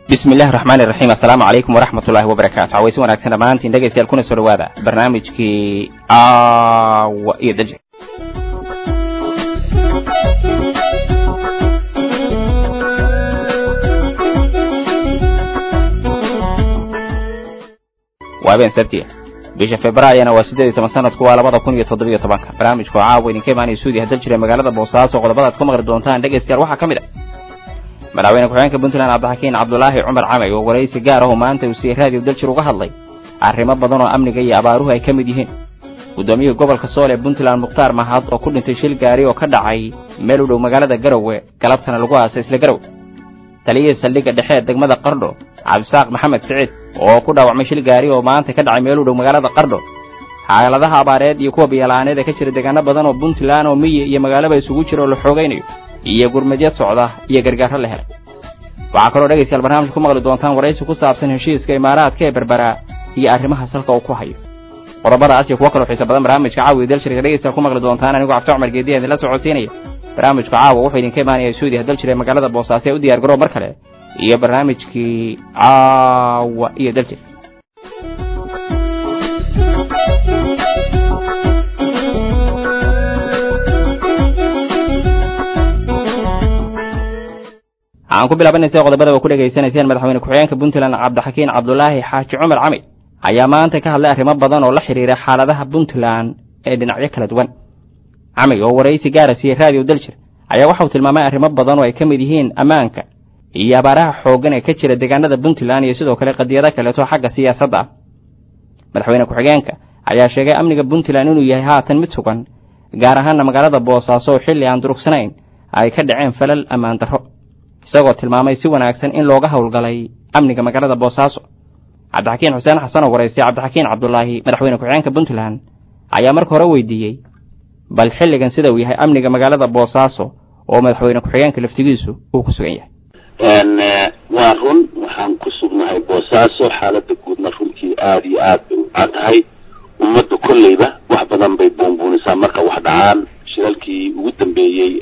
bismi illahi raxmaani raxiim assalaamu calaykum waraxmat ullahi wabarakaatu cawaysi wanaagsan dhammaantiin dhegaystayaal kuna soo dhawaada barnaamijkii aawa iyo daji waa habeen sabtiya bisha februaryana waa siddeed iyo toban sanadku waa labada kun iyo toddobiyo tobanka barnaamijku caawa idinka imaanaya suudiya haddal jira magaalada boosaaso qodobadaad ku maqli doontaan dhegaystayaal waxaa ka mid a madaxweyne ku-xigeenka puntland cabdixakiin cabdulaahi cumar camay oo waraysi gaar ahu maanta uu siiyey raadiyo daljir uga hadlay arrimo badan oo amniga iyo abaaruhu ay ka mid yihiin guddoomiyihii gobolka sool ee puntland mukhtaar mahad oo ku dhintay shil gaari oo ka dhacay meel u dhow magaalada garowe galabtana lagu aasay isla garowe taliyihii saldhigga dhexe ee degmada qardho cabdisaaq maxamed siciid oo ku dhaawacmay shil gaari oo maanta ka dhacay meel u dhow magaalada qardho xaaladaha abaareed iyo kuwa biyala'aaneed ee ka jira deegaano badan oo puntland oo miyi iyo magaalaba isugu jira oo la xoogaynayo iyo gurmadyad socda iyo gargaaro la helay waxaa kaloo dhegaystayaal barnaamijka ku maqli doontaan waraysi ku saabsan heshiiska imaaraadka ee berberaa iyo arrimaha salka uu ku hayo qodobadaas iyo kuwo kaloo xiisa badan barnaamijka caawa dalshirka dhegaystayaal ku maqli doontaan anigoo cabdi cumar geediya idinla socodsiinaya barnaamijku caawa wuxuu idinka imaanaya suudi haddal jira magaalada boosaaso ee u diyaar garoo mar kale iyo barnaamijkii caawa iyo daljir waxaan ku bilaabanaysa qodobada oo ku dhegaysanayseen madaxweyne ku-xigeenka puntland cabdixakiin cabdulaahi xaaji cumar cami ayaa maanta ka hadlay arrimo badan oo la xidhiira xaaladaha puntland ee dhinacyo kala duwan cami oo waraysi gaara siiyey raadiyo daljir ayaa waxauu tilmaamay arrimo badan oo ay ka mid yihiin ammaanka iyo abaaraha xooggan ee ka jira deegaanada puntland iyo sidoo kale qadiyado kaleeto xagga siyaasadda ah madaxweyne ku-xigeenka ayaa sheegay amniga puntland inuu yahay haatan mid sugan gaar ahaanna magaalada boosaaso oo xilli aan durugsanayn ay ka dhaceen falal ammaan darro isagoo tilmaamay si wanaagsan in looga howlgalay amniga magaalada boosaaso cabdixakiin xuseen xasan oo waraystay cabdixakiin cabdulaahi madaxweyne ku-xigeenka puntland ayaa marka hore weydiiyey bal xilligan sida uu yahay amniga magaalada boosaaso oo madaxweyne ku-xigeenka laftigiisu uu ku sugan yahay waa run waxaan ku sugnahay boosaaso xaalada guudna runtii aada iyo aad bay u caan tahay ummadda kolleyba wax badan bay buunbuunisaa marka wax dhacaan shilalkii ugu dambeeyey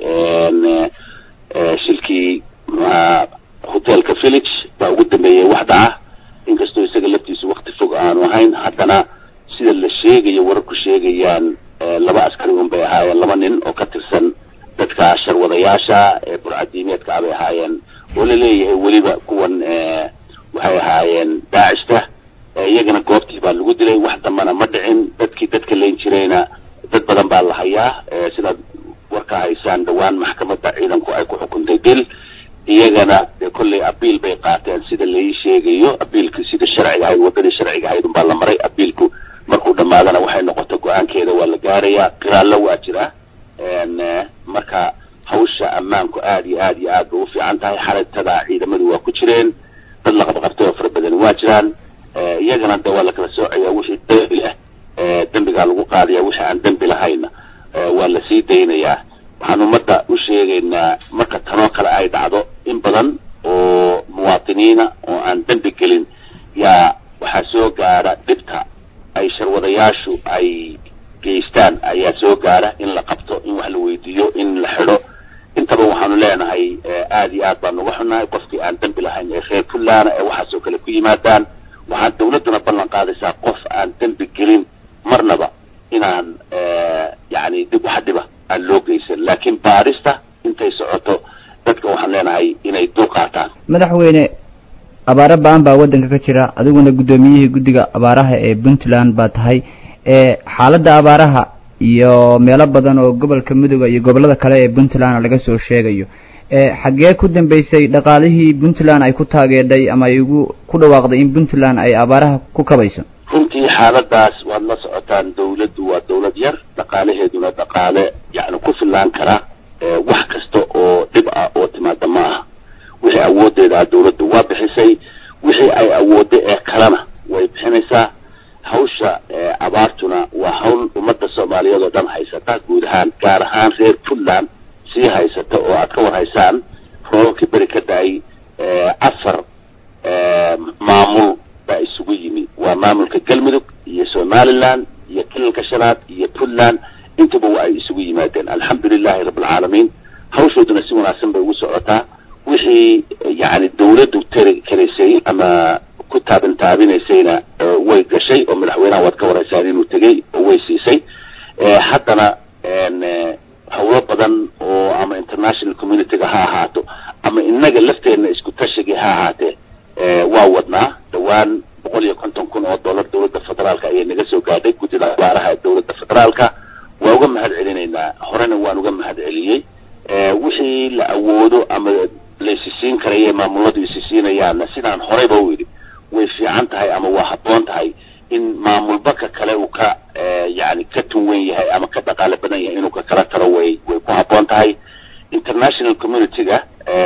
shilkii hotelka village baa ugu dambeeyey wax dhaca inkastoo isaga laftiisu wakti fog aanu ahayn haddana sida la sheegayo wararku sheegayaan laba askari un bay ahaayeen laba nin oo ka tirsan dadka sharwadayaasha ee burcadiimeedka ah bay ahaayeen oo la leeyahay weliba kuwan waxay ahaayeen daacishta iyagana goobtii baa lagu dilay wax dambana ma dhicin dadkii dadka layn jirayna dad badan baa la hayaa sidaad warka haysaan dhawaan maxkamadda ciidanku ay ku xukuntay dil iyagana dee kolley abiil bay qaateen sida lai sheegayo abiilku sida sharciga ahayd waddadii sharciga ahayd unbaa la maray abiilku markuu dhammaadana waxay noqoto go-aankeeda waa la gaarayaa qiraallo waa jira marka hawsha ammaanku aada iyo aad iyo aad bay u fiican tahay xalaytada ciidamadu waa ku jireen dad la qabqabtay oo fara badani waa jiraan iyagana de waa la kala soocaya wixii dembi leh dembigaa lagu qaadaya wixii aan dembi lahayna waa la sii daynayaa waxaan ummadda u sheegaynaa marka tanoo kale ay dhacdo in badan oo muwaatiniina oo aan dembi gelin yaa waxaa soo gaara dhibta ay sharwadayaashu ay geystaan ayaa soo gaara in la qabto in wax la weydiiyo in la xidho intaba waxaanu leenahay aada iyo aad baan uga xunnahay qofkii aan dembi lahayn ee reer puntland ee waxaasoo kale ku yimaadaan waxaan dawladduna ballan qaadaysaa qof aan dembi gelin marnaba inaan yani dib wax dhiba aan loo geysan laakiin baarista intay socoto dadka waxaan leenahay inay dul qaataan madaxweyne abaaro ba-an baa waddanka ka jira adiguna guddoomiyihii guddiga abaaraha ee puntland baa tahay xaaladda abaaraha iyo meelo badan oo gobolka midooda iyo gobollada kale ee puntland laga soo sheegayo xaggee ku dambeysay dhaqaalihii puntland ay ku taageedhay ama ay ugu ku dhawaaqday in puntland ay abaaraha ku kabayso runtii xaaladaas waad la socotaan dawladdu waa dawlad yar dhaqaalaheeduna dhaqaale yacni ku fillaan kara wax kasta oo dhib ah oo timaada ma aha wixii awooddeeda ah dawladdu waa bixisay wixii ay awoodda ee kalena way bixinaysaa hawsha abaartuna waa hawl ummadda soomaaliyeed oo dhan haysata guud ahaan gaar ahaan reer puntland sii haysata oo aad ka war haysaan roobabkii beri ka da-ay afar maamul baa isugu yimi waa maamulka galmudug iyo somaliland iyo kilalka shanaad iyo puntland intaba waa ay isugu yimaadeen alxamdu lilahi rabbilcaalamiin hawshooduna si wanaagsan bay ugu socotaa wixii yani dawladdu tari karaysay ama ku taabin taabinaysayna way gashay oo madaxweynaha waad ka waraysaan inuu tegey oo way siisay haddana hawlo badan oo ama international communityga ha ahaato ama inaga lafteenna isku tashigii ha ahaatee waa wadnaa dhawaan boqol iyo konton kun oo dollar dawladda federaalka ayay naga soo gaadhay guddida abaaraha ee dawladda federaalka waa uga mahad celinaynaa horena waan uga mahad celiyey wixii la awoodo ama la isisiin karaya maamuladu isisiinayaanna sidaan horeyba u yidhi way fiican tahay ama waa habboon tahay in maamulba ka kale uu ka yani ka tunwan yahay ama ka dhaqaale badan yahay inuu ka kala taro way way ku habboon tahay international community-ga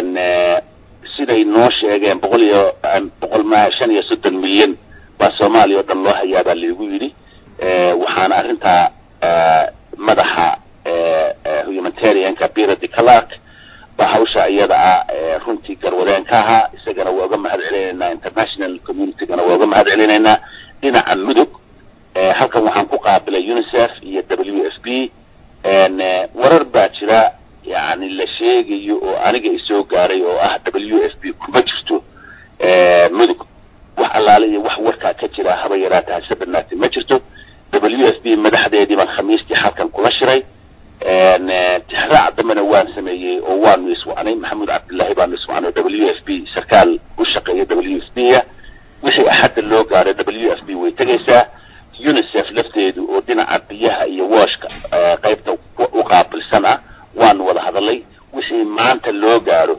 siday noo sheegeen boqol iyo boqol ma shan iyo soddon milyan baa soomaaliya oo dhan loo hayaa baa laigu yidhi waxaana arrintaa madaxa humanitarianka birady clark baa hawsha iyada ah runtii garwadeen ka ahaa isagana waa uga mahad celinaynaa international communitygana waa uga mahad celinaynaa dhinaca mudug halkan waxaan ku qaabilay unicef iyo w f b warar baa jira yani la sheegayo oo aniga isoo gaaray oo ah w f b kuma jirto mudug wax allaale iyo wax warkaa ka jira haba yaraata hase badnaatay ma jirto w f b madaxdeedii baan khamiistii halkan kula shiray tixraac dambena waan sameeyey oo waanu iswacnay maxamuud cabdullaahi baanu iswacnay w f b sarkaal u shaqeeya w f b a wixii axadda loo gaaray w f b way tegaysaa unicef lafteedu oo dhinaca biyaha iyo wooshka qaybta u qaabilsan ah waanu wada hadalay wixii maanta loo gaaro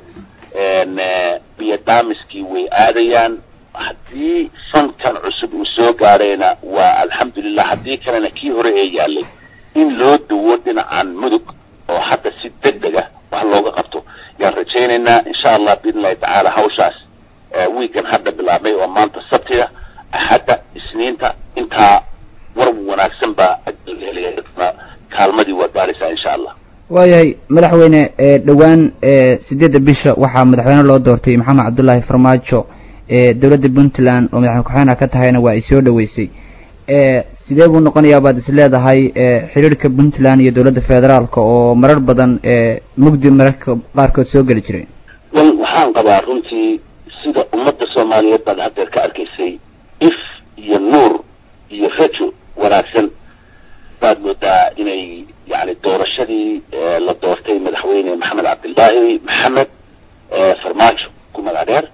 biyo daamiskii way aadayaan haddii fankan cusub uu soo gaarayna waa alxamdulilah haddii kalena kii hore ee yaalay in loo duwo dhinacan mudug oo hadda si deg deg ah wax looga qabto yaan rajaynaynaa insha allah biidn illahi tacaala hawshaas wiikan hadda bilaabmay oo maanta sabtiga axadda isniinta intaa war wanaagsan baa helaya kaalmadii waad gaaraysaa insha allah waayahay madaxweyne dhowaan sideedda bisha waxaa madaxweyne loo doortay maxamed cabdullaahi farmaajo dowladda puntland oo madaxweyne ku-xigeenka ka tahayna waa ay soo dhaweysay sidee buu noqonayaa baad is leedahay xiriirka puntland iyo dowladda federaalka oo marar badan mugdi mararka qaarkood soo geli jiray wal waxaan qabaa runtii sida ummadda soomaaliyeed baad haddeer ka arkaysay if iyo nuur iyo rajo wanaagsan baad moodaa inay yani doorashadii la doortay madaxweyne maxamed cabdillaahi maxamed farmaajo ku magac dheer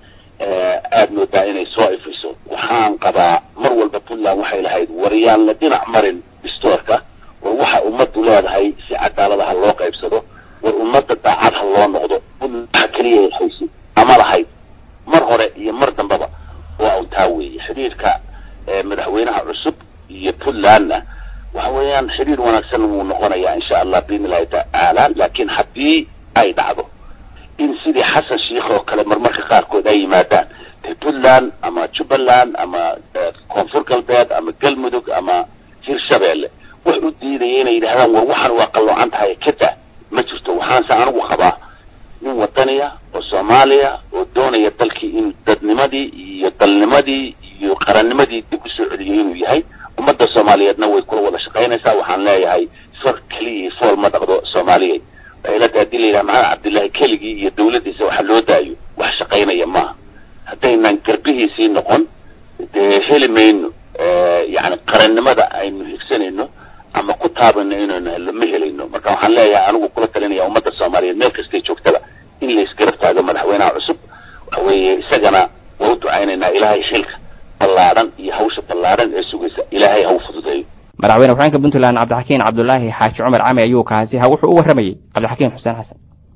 aad moodaa inay soo ifiso waxaan qabaa mar walba puntland waxay lahayd waryaan la dhinac marin distoorka war waxa ummaddu leedahay si cadaalada ha loo qaybsado war ummadda daacad ha loo noqdo waxa keliya ay haysa ama lahayd mar hore iyo mar dambaba waa un taa weeye xidhiirka madaxweynaha cusub iyo puntlandna waxa weeyaan xidhiir wanaagsan wuu noqonayaa insha allah biidn illahi tacaala laakiin haddii ay dhacdo in sidii xasan sheikh oo kale marmarka qaarkood ay yimaadaan de puntland ama jubbaland ama koonfur galbeed ama galmudug ama hirshabeelle wax u diidaya inay yidhahdaan war waxaan waa qalloocan tahay kada ma jirto waxaanse anigu qabaa nin wadaniya oo soomaaliya oo doonaya dalkii inuu dadnimadii iyo dalnimadii iyo qarannimadii dib usoo celiyay inuu yahay ummadda soomaaliyeedna way kula wada shaqaynaysaa waxaan leeyahay far keliya fool ma dhaqdo soomaaliyeed ilada hadii la yidhaha maxamed cabdillahi keligii iyo dawladdiisa waxa loo daayo wax shaqaynaya maaha haddaynan garbihiisii noqon dee heli mayno yani qarannimada aynu higsanayno ama ku taabayno inaynu helno ma helayno marka waxaan leeyahay anigu kula talinaya ummadda soomaaliyeed meel kastay joogtaba in la isgarab taago madaxweynaha cusub waxa weeye isagana waa u ducaynaynaa ilaahay xilka ballaadhan iyo hawsha ballaadhan ee sugaysa ilaahay ha u fududeeyo madaxweyne ku-xeenka puntland cabdixakiin cabdulaahi xaaji cumar cami ayuu kaasi ha wuxuu u warramayey cabdixakiin xuseen xasan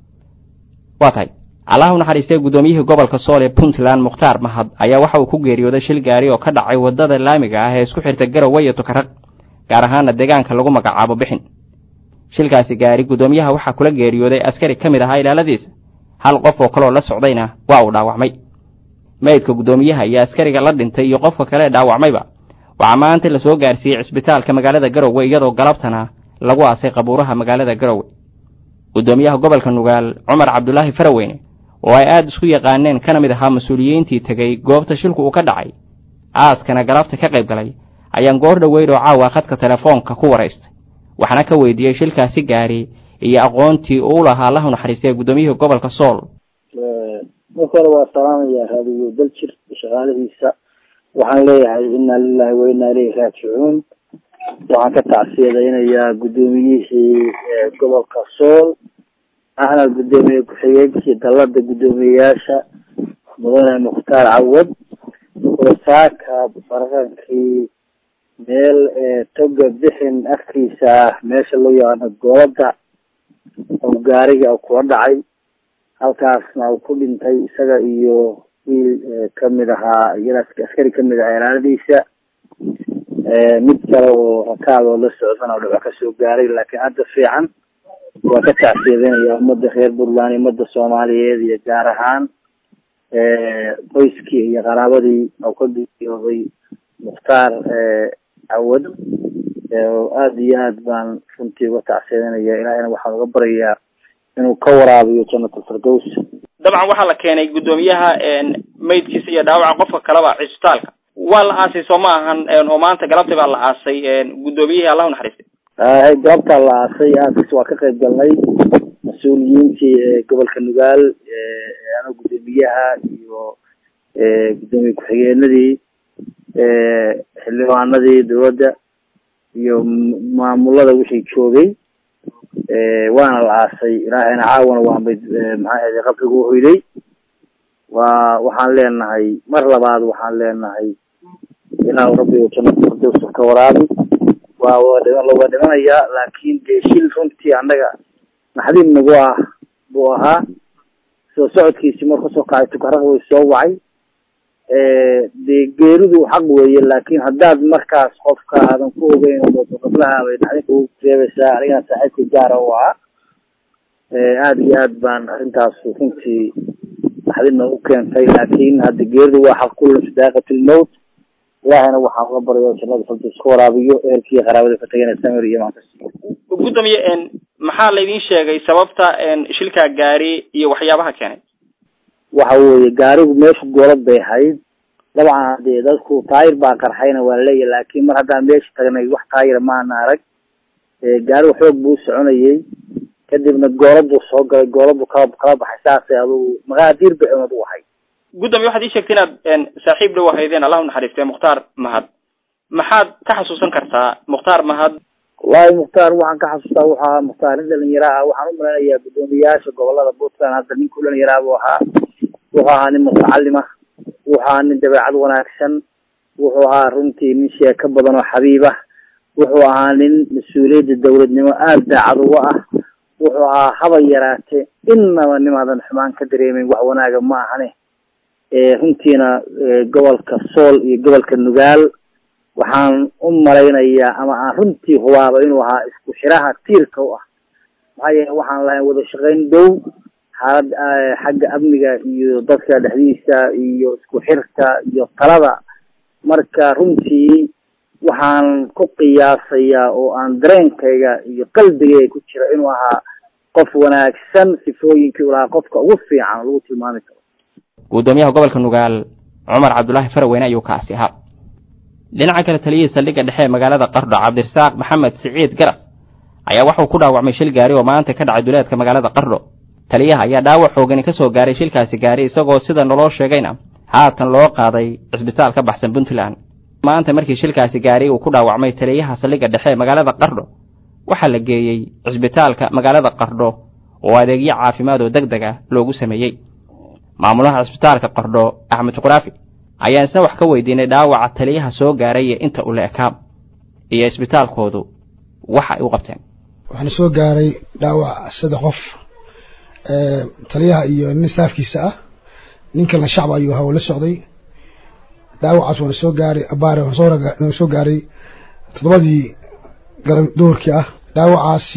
waa tahay allah u naxariistay guddoomiyihii gobolka sool ee puntland mukhtaar mahad ayaa waxa uu ku geeriyooday shil gaari oo ka dhacay waddada laamiga ah ee isku xirta garowe iyo tukaraq gaar ahaana deegaanka lagu magacaabo bixin shilkaasi gaari guddoomiyaha waxaa kula geeriyooday askari ka mid ahaa ilaaladiisa hal qof oo kaleoo la socdayna waa uu dhaawacmay meydka guddoomiyaha iyo askariga la dhintay iyo qofka kale ee dhaawacmayba waxaa maanta la soo gaarsiiyey cisbitaalka magaalada garowe iyadoo galabtana lagu aasay qabuuraha magaalada garowe guddoomiyaha gobolka nugaal cumar cabdulaahi faraweyne oo ay aada isku yaqaaneen kana mid ahaa mas-uuliyiintii tegey goobta shilku uu ka dhacay aaskana galabta ka qayb galay ayaan goor dhoweyd oo caawa khadka telefoonka ku waraystay waxaana ka weydiiyey shilkaasi gaari iyo aqoontii uu lahaa allahu naxariistay guddoomiyihii gobolka sool marka hore waa salaamaya raadiyo daljir shaqaalihiisa waxaan leeyahay inna lilahi wa inna ilayhi raajicuun waxaan ka tacsiyadaynayaa guddoomiyihii gobolka sool ahna guddoomiye ku-xigeenkii dalada guddoomiyeyaasha mudane mukhtaar cawad oo saaka bararankii meel toga bixin afkiisa ah meesha loo yaqaano goolada oo gaariga kula dhacay halkaasna uu ku dhintay isaga iyo wiil kamid ahaa iyana askari kamid ahaa ilaaladiisa mid kale oo rakaab oo la socdana dhibac kasoo gaaray laakiin hadda fiican waa ka tacsiyadeynaya ummadda reer puntland ummadda soomaaliyeed iyo gaar ahaan qoyskii iyo qaraabadii oo ka geeriyooday mukhtaar cawad aada iyo aad baan runtii uga tacsiyadeynaya ilaahayna waxaan uga baryayaa inuu ka waraabiyo janatulfirdows dabcan waxaa la keenay guddoomiyaha maydkiisa iyo dhaawaca qofka kaleba cisbitaalka waa la aasay soo ma ahan oo maanta galabtii baa la aasay guddoomiyihii allahu naxariistay hay galabtaa la aasay aaskiis waa ka qayb galnay mas-uuliyiintii gobolka nugaal ano guddoomiyaha iyo guddoomiye ku-xigeenadii xildhibaanadii dowladda iyo maamulada wixii joogay waana la aasay ilaahayna caawana waa mid maxaa ahayde qabrigu uhoyday waa waxaan leenahay mar labaad waxaan leenahay ilaahu rabbiga janatulfirdows ka waraabi waa waa dhimanayaa laakin dee shil runtii annaga naxdin nagu ah buu ahaa soo socodkiisi mar kasoo kacay tukaraq way soo wacay dee geeridu xaq weeye laakin haddaad markaas qofka aadan ku ogeyn qablaha bay naxdin kugu reebaysaa anigana saaxiibka gaara u ahaa aada iyo aad baan arrintaas runtii naxdin nagu keentay laakin hadda geeridu waa xaq kulla sidaaqatilmowt ilaahayna waxaan uga baryo jannada firdaws ka waraabiyo ehelkii qaraabada ka tagana samir iyo maankas gudoomiye maxaa laydin sheegay sababta shilkaa gaari iyo waxyaabaha keenay waxa weeye gaarigu meesha goolad bay ahayd dabcan dee dadku taayir baa qarxayna waa laleeyahy laakin mar haddaan meesha tagnay wax taayira maana arag gaarigu xoog buu soconayay kadibna goolad buu soo galay goolad buu kala kala baxay saasay adugu maqaadiir bay cunad u ahayd gudoomiye waxaad ii sheegtay inaad saaxiib dhow ahaydeen allahu naxariistay mukhtaar mahad maxaad ka xasuusan kartaa mukhtaar mahad wallahi mukhtaar waxaan ka xasuustaa wuxuu ahaa mukhtaar nin dhalinyaro ah waxaan u malaynayaa guddoomiyayaasha gobolada puntland hadda nin ku dhalinyaraha buu ahaa wuxuu ahaa nin mutacalima wuxuu ahaa nin dabeecad wanaagsan wuxuu ahaa runtii nin sheeko badan oo xabiib ah wuxuu ahaa nin mas-uuliyadda dawladnimo aada daacad uga ah wuxuu ahaa haba yaraate innaba nimaadan xumaan ka dareemeyn wax wanaaga ma ahane runtiina gobolka sool iyo gobolka nugaal waxaan u malaynayaa ama aan runtii hubaaba inuu ahaa isku xiraha tiirka u ah maxaa yeele waxaan lahayn wada shaqayn dhow xaalad xagga amniga iyo dadka dhexdiisa iyo isku xirka iyo talada marka runtii waxaan ku qiyaasayaa oo aan dareenkayga iyo qalbigayga ku jira inuu ahaa qof wanaagsan sifooyinkii u lahaa qofka ugu fiican lagu tilmaami karo guddoomiyaha gobolka nugaal cumar cabdullaahi faraweyne ayuu kaasi ahaa dhinaca kale taliyihii saldhigga dhexe ee magaalada qardho cabdirasaaq maxamed siciid garas ayaa waxuu ku dhaawacmay shil gaari oo maanta ka dhacay duleedka magaalada qardho taliyaha ayaa dhaawac xoogani ka soo gaaray shilkaasi gaari isagoo sida naloo sheegayna haatan loo qaaday cisbitaal ka baxsan puntland maanta markii shilkaasi gaari uu ku dhaawacmay taliyaha saldhigga dhexe ee magaalada qardho waxaa la geeyey cisbitaalka magaalada qardho oo adeegyo caafimaad oo deg deg ah loogu sameeyey maamulaha cisbitaalka qardho axmed juqraafi ayaan isna wax ka weydiinay dhaawaca taliyaha soo gaaray iyo inta uu la ekaa iyo isbitaalkoodu waxa ay u qabteen waxaana soo gaaray dhaawac saddex qof taliyaha iyo nin staafkiisa ah nin kalena shacba ayuu ahaa oo la socday dhaawacaas waana soo gaaray abaare waana soo gaaray toddobadii garan duhurkii ah dhaawacaasi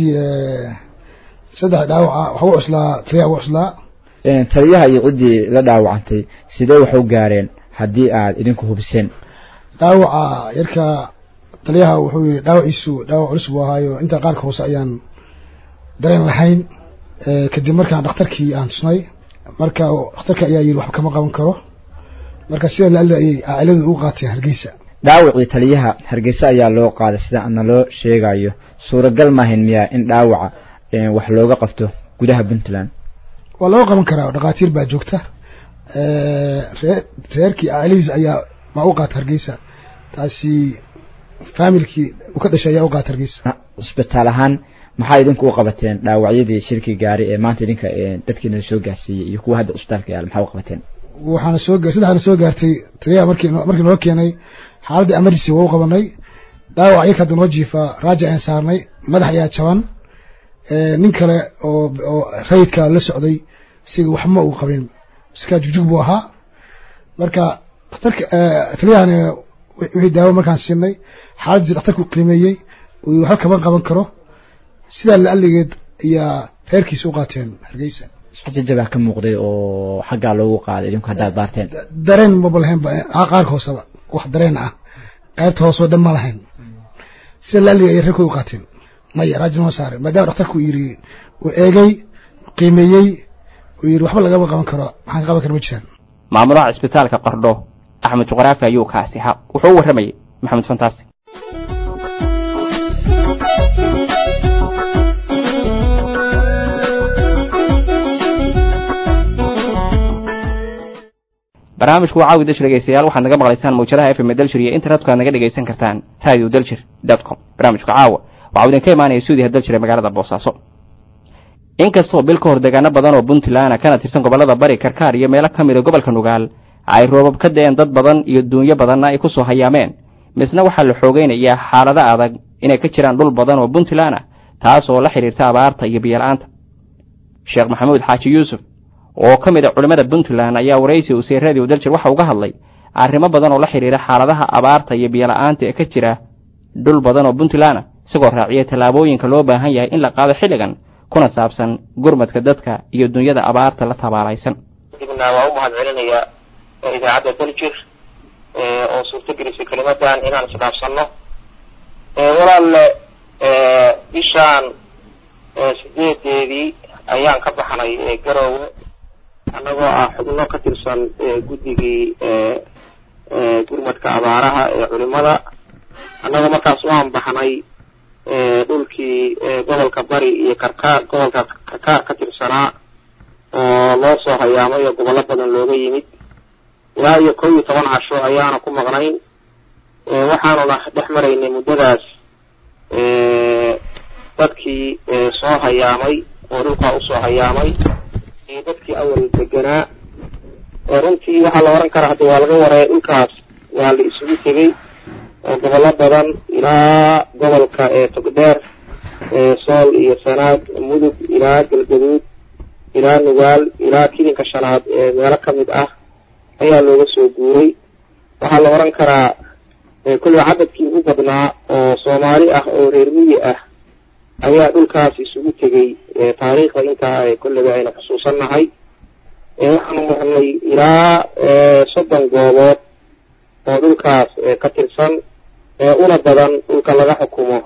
saddex dhaawaca waxa u cuslaa taliyaha u cuslaa taliyaha iyo ciddii la dhaawacantay sidee wax u gaareen haddii aad idinku hubiseen dhaawaca yarka taliyaha wuxuu yihi dhaawaciisu dhaawac culus buu ahaayo inta qaarka hoose ayaan dareen lahayn kadib markaan dhakhtarkii aan tusnay marka dhakhtarka ayaa yidhi waxba kama qaban karo marka sida laalli ayay cailadu ugu qaateen hargeysa dhaawacii taliyaha hargeysa ayaa loo qaaday sida ana loo sheegayo suuragal maahayn miyaa in dhaawaca wax looga qabto gudaha puntland waa looga qaban karaa dhakhaatiir baa joogta ree reerkii alihiis ayaa ma u qaata hargeysa taasi faamilkii u ka dhashay ayaa u qaata hargeysa cisbitaal ahaan maxaa idinku u qabateen dhaawacyadii shirkii gaari ee maanta idinka dadkiina soo gaarsiiyey iyo kuwa hadda cisbitaalka yaal maxaa u qabateen waxaana soo saddexaana soo gaartay taliyaha markii markii noo keenay xaaladda emergency waa u qabanay dhaawac yarka hadda noo jiifaa raaja ayaan saarnay madax ayaa jaban nin kale oo oo rayidka la socday siga waxma uu qabin iska jugjug buu ahaa marka dhakhtarka taliyahani wixii daawo markaan siinay xaaladdiisi dhakhtarku qiimeeyey uu waxba kaban qaban karo sidaa la-aligeed ayaa reerkiisa u qaateen hargeysa jajabaa ka muuqday oo xaggaa loogu qaaday idinku haddaad baarteen dareen maba lahaynba qaarka hooseba wax dareen ah qaybta hooseo dhan ma lahayn sida la-aligeed ayay reerkooda u qaateen maya raajin ma saaren maadaama dhakhtarku yidhi uu eegay qiimeeyey uu yidhi waxba lagama qaban karo maxaan ka qaban kara ma jiraan maamulaha cisbitaalka qardho axmed juqraafi ayuu kaasi ha wuxuu u warramayay maxamed fantaasi barnaamijku waa caawi dalshir dhegeystayaal waxaad naga maqlaysaan mawjadaha f m dalshir iyo internetka ad naga dhegaysan kartaan radio dalshir dot com barnaamijka caawa waxau idinka imaanaya stuudiyaha dalshir ee magaalada boosaaso inkastoo bil ka hor deegaano badan oo puntland kana tirsan gobollada bari karkaar iyo meelo ka mida gobolka nugaal ay roobab ka da-een dad badan iyo duunyo badanna ay ku soo hayaameen misna waxaa la xoogaynayaa xaalado adag inay ka jiraan dhul badan oo puntland ah taas oo la xidhiirta abaarta iyo biyo-la-aanta sheekh maxamuud xaaji yuusuf oo ka mid a culimmada puntland ayaa waraysi uusay radio daljir waxa uga hadlay arrimo badan oo la xidhiira xaaladaha abaarta iyo biyo-la-aanta ee ka jira dhul badan oo puntland ah isagoo raaciyay tallaabooyinka loo baahan yahay in la qaado xilligan kuna saabsan gurmadka dadka iyo dunyada abaarta la tabaalaysan dibna waa u mahad celinayaa idaacadda daljir oo suurtagelisay kelimadan inaan isdhaafsanno walaalle bishaan sideedeedii ayaan ka baxnay garoowe annagoo ah xubno ka tirsan guddigii gurmadka abaaraha ee culimada annagoo markaas waan baxnay dhulkii gobolka bari iyo karkaar gobolka karkaar ka tirsanaa oo loo soo hayaamay oo gobollo badan looga yimid ilaa iyo kow iyo toban casho ayaana ku maqnayn waxaanuna dhex maraynay muddadaas dadkii soo hayaamay oo dhulkaa usoo hayaamay iyo dadkii awal deganaa runtii waxaa la oran karaa hadda waa laga wareey dhulkaas waa la isugu tegey oo gobollo badan ilaa gobolka togdheer sool iyo sanaag mudug ilaa galgaduud ilaa nugaal ilaa kilinka shanaad meelo kamid ah ayaa looga soo guuray waxaa la oran karaa kulliba cadadkii ugu badnaa oo soomaali ah oo reer miyi ah ayaa dhulkaas isugu tegey taariikhda intaa kolleyba aynu xusuusannahay waxaanu marnay ilaa soddon goobood oo dhulkaas ka tirsan una badan dhulka laga xukumo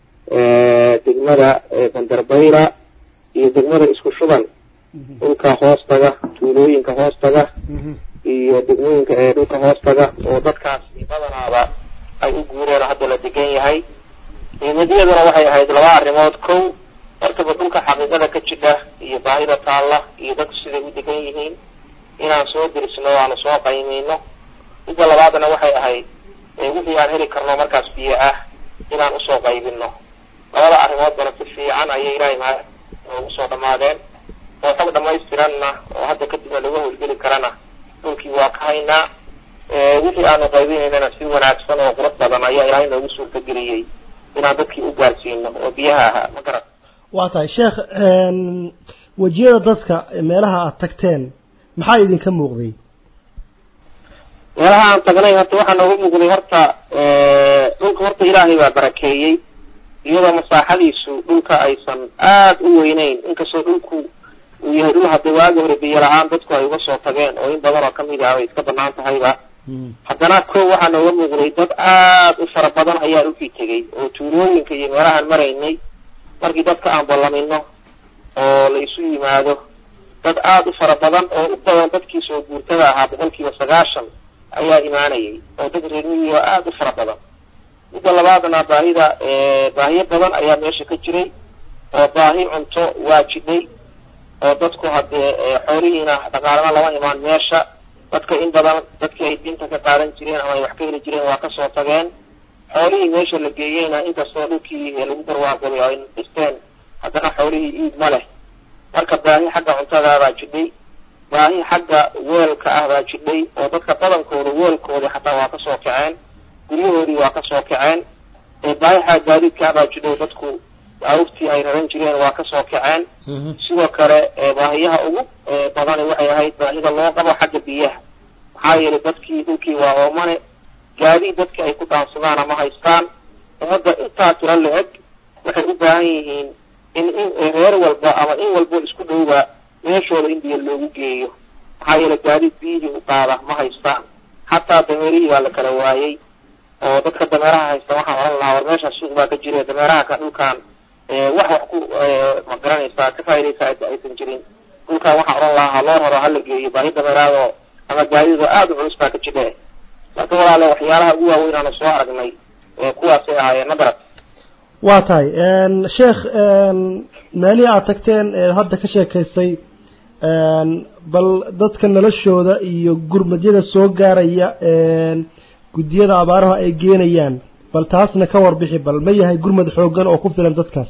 degmada bandarbayra iyo degmada isku shuban dhulka hoostaga tuulooyinka hoostaga iyo degmooyinka ee dhulka hoostaga oo dadkaas badanaaba ay u guureen oo hadda la degan yahay nimadiyaduna waxay ahayd laba arrimood kow hortaba dhulka xaqiiqada ka jidha iyo baahida taalla iyo dadku siday u degan yihiin inaan soo dirisno o aanu soo qaymeyno midda labaadna waxay ahayd wixii aan heli karno markaas biyo ah inaan usoo qaybino labada arrimoodbana si fiican ayay ilaahay mahad noogu soo dhamaadeen oo xog dhamaystiranna oo hadda kadibna laga howlgeli karana dhulkii waa ka haynaa wixii aanu qaybinaynana si wanaagsan oo qurux badan ayaa ilaahay noogu suurtageliyey inaan dadkii u gaarsiino oo biyaha ahaa ma garan waa tahay sheekh wejiyada dadka meelaha aad tagteen maxaa idinka muuqday meelaha aan tagnay horta waxaa nooga muuqday horta dhulka horta ilaahay baa barakeeyey iyadoo masaaxadiisu dhulka aysan aad u weyneyn inkastoo dhulku uu yahay dhul hadda waagi hore biyo la-aan dadku ay uga soo tageen oo in badan oo kamid ah ay iska banaan tahayba haddana ko waxaa nooga muuqday dad aad u fara badan ayaa dhulkii tegey oo tuulooyinka iyo meelahaan maraynay markii dadka aan ballamino oo la isu yimaado dad aad u fara badan oo u badan dadkii soo guurtada ahaa boqolkiiba sagaashan ayaa imaanayay oo dad reermiyi oo aada u fara badan midda labaadna baahida baahiyo badan ayaa meesha ka jiray oo baahi cunto waa jidhay oo dadku haddee xoolihiina dhaqaalana lama imaan meesha dadka in badan dadkii ay diinta ka qaadan jireen ama ay wax ka heli jireen waa kasoo tageen xoolihii meesha la geeyeyna inkastoo dhulkii lagu barwaaqoday ay dhisteen haddana xoolihii iid ma leh marka baahi xagga cuntadaabaa jidhay baahi xagga weelka ah baa jidhay oo dadka badankooda weelkoodii xataa waa kasoo kaceen guryahoodii waa kasoo kaceen baahi xagga gaadiidka ah baa jidhay dadku awrtii ay raran jireen waa kasoo kaceen sidoo kale baahiyaha ugu badani waxay ahayd baahida loo qabo xagga biyaha maxaa yeelay dadkii dhulkii waa oomane gaadiid dadki ay ku dhaansadaana ma haystaan ummadda intaa tiro la-eg waxay u baahan yihiin in in reer walba ama in walbo isku dhowba meeshooda in biyo loogu geeyo maxaa yeelay gaadiid biyihii u qaada ma haystaan xataa dameerihii baa la kala waayey oo dadka dameeraha haysta waxaan odhan lahaa war meesha suuq baa ka jira dameeraha ka dhulkaan wax wax ku ma garanaysaa ka faa'idaysa aysan jirin dhulkaan waxaan odhan lahaa haloo raro hala geeyo baahi dameeraadoo ama gaadiidoo aada u culus baa ka jidhe marka walaale waxyaalaha ugu waaweyn aanu soo aragnay kuwaasay ahaayeen nadarad waa tahay sheekh meelihii aad tagteen hadda ka sheekaysay bal dadka noloshooda iyo gurmadyada soo gaaraya guddiyada abaaraha ay geenayaan bal taasna ka warbixi bal ma yahay gurmad xoogan oo ku filan dadkaas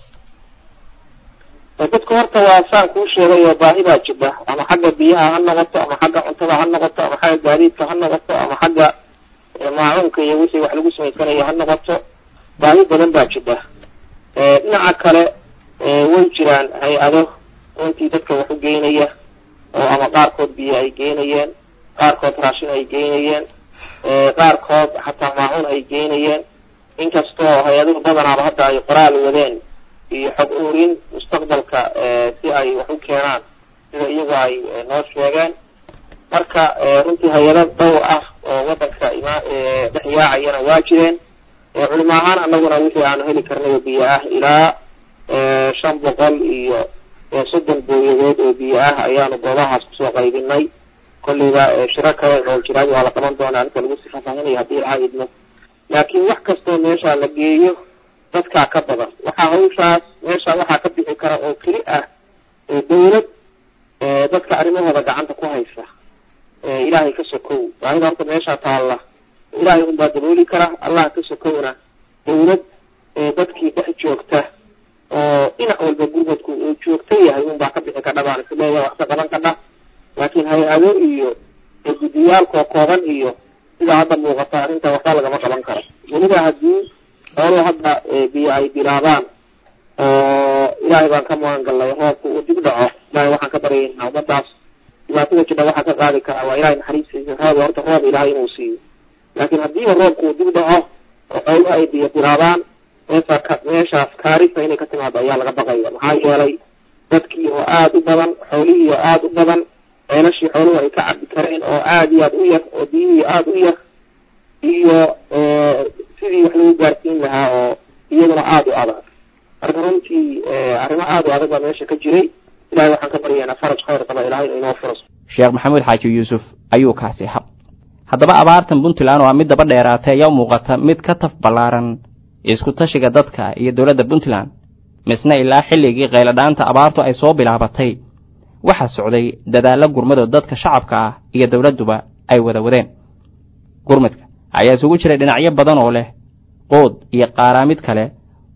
dadku horta waa saan kuu sheegayo baahi baa jidha ama xagga biyaha ha noqoto ama xagga cuntada ha noqoto ama xagga gaadiidka ha noqoto ama xagga maacuunka iyo wixii wax lagu samaysanayo ha noqoto baahi badan baa jidha dhinaca kale way jiraan hay-ado runtii dadka wax u geynaya oo ama qaarkood biyo ay geynayeen qaarkood raashin ay geynayeen qaarkood xataa maacuun ay geynayeen inkastoo hay-aduhu badanaaba hadda ay qoraal wadeen iyo xog urin mustaqbalka si ay wax u keenaan sida iyagu ay noo sheegeen marka runtii hay-ado dhowr ah oo wadanka ima dhex yaacayana waa jireen culimo ahaan anaguna wixii aanu heli karnayo biyo ah ilaa shan boqol iyo soddon booyadood oo biyo ah ayaanu goobahaas kusoo qaybinay kolleyba shiro kale oo jiraad waa la qaban doonaa inta lagu sifafahinayo haddii laha idmo laakiin wax kastoo meesha la geeyo dadkaa ka badan waxaa hawshaas meesha waxaa ka bixi kara oo keli ah dawlad dadka arrimahooda gacanta ku haysa ilaahay ka sokow baahida horta meeshaa taalla ilaahay unbaa dabooli kara allah ka sokowna dawlad dadkii dhex joogta oo dhinac walba gurmadku uu joogta yahay unbaa ka bixi kadha baan isleeyahay wax ka qaban kadha laakiin hay-ado iyo guddiyaalkoo kooban iyo sidaa hadda muuqata arrinta waxba lagama qaban karo weliba haddii xooluhu hadda biyo ay bilaabaan oo ilaahay baan ka magan gallay roobka uu dib dhaco ilahay waxaan ka baryaynaa ummadaas dhibaatada jidha waxaa ka qaadi karaa waa ilahay naxariistiisa roob horta roob ilaahay inuu siiyo laakiin haddiiba roobka uu dib dhaco oo xooluhu ay biyo bilaabaan meesha ka meeshaas kaarisa inay ka timaado ayaa laga baqaya maxaa yeelay dadkii oo aada u badan xoolihii oo aada u badan ceelashii xooluhu ay ka cabi kareen oo aada iyo aada u yar oo biyihii aada u yar iyo sidii wax lagu gaarsiin lahaa oo iyaduna aada u adag marka runtii arrimo aada u adag baa meesha ka jiray ilahay waxaan ka baryaynaa faraj khayr qaba ilahay inu inoo furo sheekh maxamuud xaaji yuusuf ayuu kaasi hab haddaba abaartan puntland oo a mid daba dheeraatay ayaa u muuqata mid ka taf ballaaran isku tashiga dadka iyo dowladda puntland misna ilaa xilligii qayladhaanta abaartu ay soo bilaabatay waxaa socday dadaallo gurmadoo dadka shacabka ah iyo dowladduba ay wada wadeen gurmadka ayaa isugu jiray dhinacyo badan oo leh qood iyo qaaraamid kale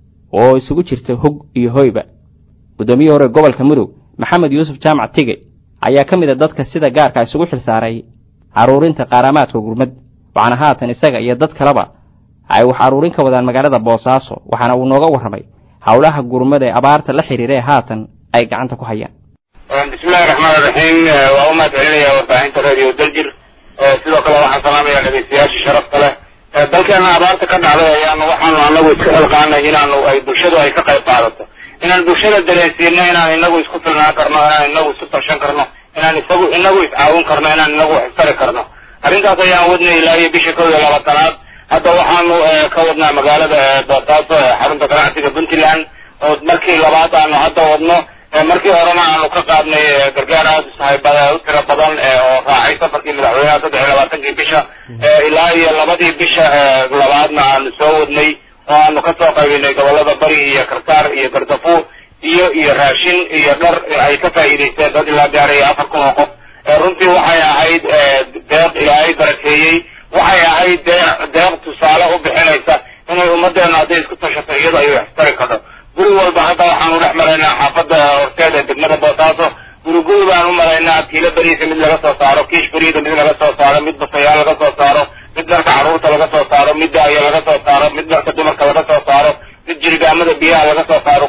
oo isugu jirta hog iyo hoyba guddoomiyihii hore gobolka mudug maxamed yuusuf jaamac tige ayaa ka mid a dadka sida gaarka isugu xilsaaray caruurinta qaaraamaadka gurmad waxaana haatan isaga iyo dad kaleba ay wax aruurin ka wadaan magaalada boosaaso waxaana uu nooga warramay howlaha gurmada ee abaarta la xidhiira ee haatan ay gacanta ku hayaan bismillahi raxmaani raxiim waa u mahad celinaya warbaahinta radio daljir sidoo kale waxaan salaamaya dhegeystayaasha sharafta leh dalkeena abaarta ka dhacday ayaanu waxaanu anagu iska xilqaanay inaanu ay bulshadu ay ka qayb qaadato inaan bulshada dareensiino inaan inagu isku filnaan karno inaan inagu isu tashan karno inaan isagu inagu iscaawin karno inaan inagu xistari karno arrintaas ayaan wadnay ilaa iyo bisha kow iyo labaatanaad hadda waxaanu ka wadnaa magaalada boosaaso ee xarunta ganacsiga puntland oo markii labaad aanu hadda wadno markii horena aanu ka qaadnay gargaar aada usahaybada u tiro badan oo raacay safarkii madaxweynaha saddex iyo labaatankii bisha ilaa iyo labadii bisha labaadna aanu soo wadnay oo aanu kasoo qaybinay gobolada bari iyo kartaar iyo gardafuur iyo iyo raashin iyo dhar ay ka faa'iidaysteen dad ilaa gaaraya afar kun oo qof runtii waxay ahayd deeq ilaahay barakeeyey waxay ahayd deeq deeq tusaale u bixinaysa inay ummaddeena hadday isku tashato iyada ay wax tari karto guri walba hadda waxaanu dhex maraynaa xaafadda horteeda degmada boosaaso guri guri baan u maraynaa kiilo beriisa mid laga soo saaro kiish beriida mid laga soo saaro mid basayaal laga soo saaro mid dharka carruurta laga soo saaro mid daaya laga soo saaro mid dharka dumarka laga soo saaro mid jirigaamada biyaha laga soo saaro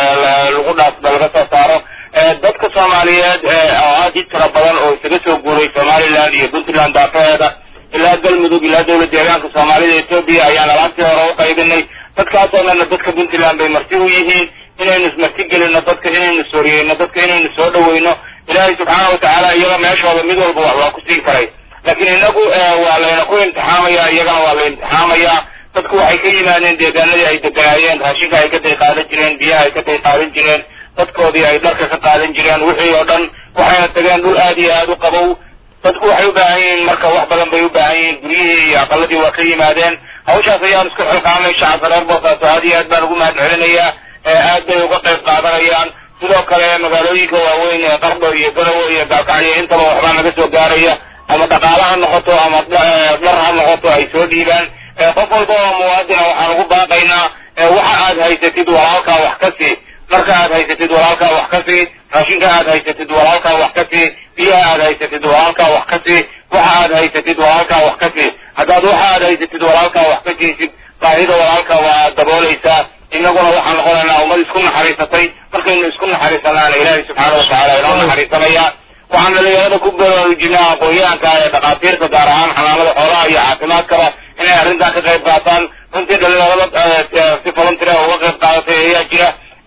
lagu dhaasba laga soo saaro dadka soomaaliyeed oo aad i tira badan oo isaga soo guuray somaliland iyo puntland daafaheeda ilaa galmudug ilaa dawla deegaanka soomaalida etoobiya ayaan alaabtii hore u qaybinay dadkaasoo dhanna dadka puntland bay marti u yihiin inaynu ismarti gelino dadka inaynu sooriyeyno dadka inaynu soo dhaweyno ilaahay subxaana watacaala iyaga meeshooda mid walba wax waa ku siin karay laakiin inagu waa layna ku imtixaamaya iyagana waa la imtixaamayaa dadku waxay ka yimaadeen deegaanadii ay deganaayeen raashinka ay ka day qaadan jireen biyaha ay ka day qaadan jireen dadkoodii ay dharka ka qaadan jireen wixii oo dhan waxayna tageen dhul aad iyo aada u qabow dadku waxay u baahan yihiin marka wax badan bay u baahan yihiin guryihii iyo aqaladii waa ka yimaadeen hawshaas ayaan isku xilqaamay shacabka reer boosaaso aad iyo aad baan ugu mahad celinayaa aad bay uga qayb qaadanayaan sidoo kale magaalooyinka waaweyn ee qardho iyo garawe iyo gaalkacyo intaba waxbaa naga soo gaaraya ama dhaqaale ha noqoto ama dhar ha noqoto ay soo dhiibaan qof walba oo muwaadina waxaan ugu baaqaynaa waxa aad haysatid walaalkaa wax ka sii dharka aad haysatid walaalkaa wax ka sii raashinka aad haysatid walaalkaa wax ka sii biyaha aad haysatid walaalkaa wax ka sii waxa aad haysatid walaalkaa wax ka sii haddaad waxa aad haysatid walaalkaa wax ka siisid baahida walaalka waa daboolaysaa inaguna waxaan noqonaynaa ummad isku naxariisatay markaynu isku naxariisanaana ilaahay subxaana watacaala inoo naxariisanaya waxaan dhalinyarada ku baraarujinaa aqoon-yahanka ee dhakhaatiirta gaar ahaan xanaanada xoolaha iyo caafimaadkaba inay arrintan ka qayb qaataan runtii dhalinyarada si volunteer uga qayb qaadatay ayaa jira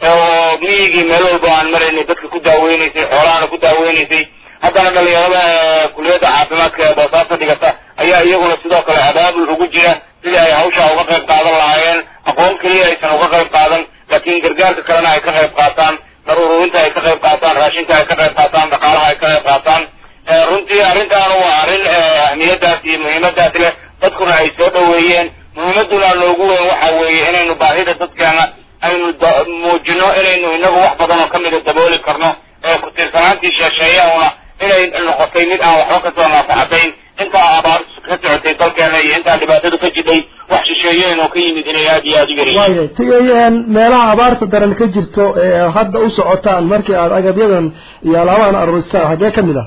oo miyigii meel walba aan maraynay dadka ku daaweynaysay xoolahana ku daaweynaysay haddana dhalinyarada kuliyadda caafimaadka ee boosaaso dhigata ayaa iyaguna sidoo kale abaabul ugu jira sidii ay hawshaa uga qayb qaadan lahaayeen aqoon keliya aysan uga qayb qaadan laakiin gargaarka kalena ay ka qayb qaataan dar ururinta ay ka qayb qaataan raashinka ay ka qayb qaataan dhaqaalaha ay ka qayb qaataan runtii arrintaana waa arrin ahmiyadaas iyo muhiimadaas leh dadkuna ay soo dhoweeyeen muhiimaduna noogu weyn waxa weeye inaynu baahida dadkeena aynu muujino inaynu inagu wax badan oo kamida dabooli karno ee ku-tiirsanaantii sheesheeyauna inay noqotay mid aan waxba kasoo naafacadayn intaa abaar ka socotay dalkeena iyo intaa dhibaatadu ka jidhay wax shisheeyeen oo ka yimid inay aada iyo aada u yaryihiin waaya tigayeen meelaha abaarta daran ka jirto ee hadda u socotaan markii aad agabyadan iyo alaabahan aruurisaan haggee ka mid ah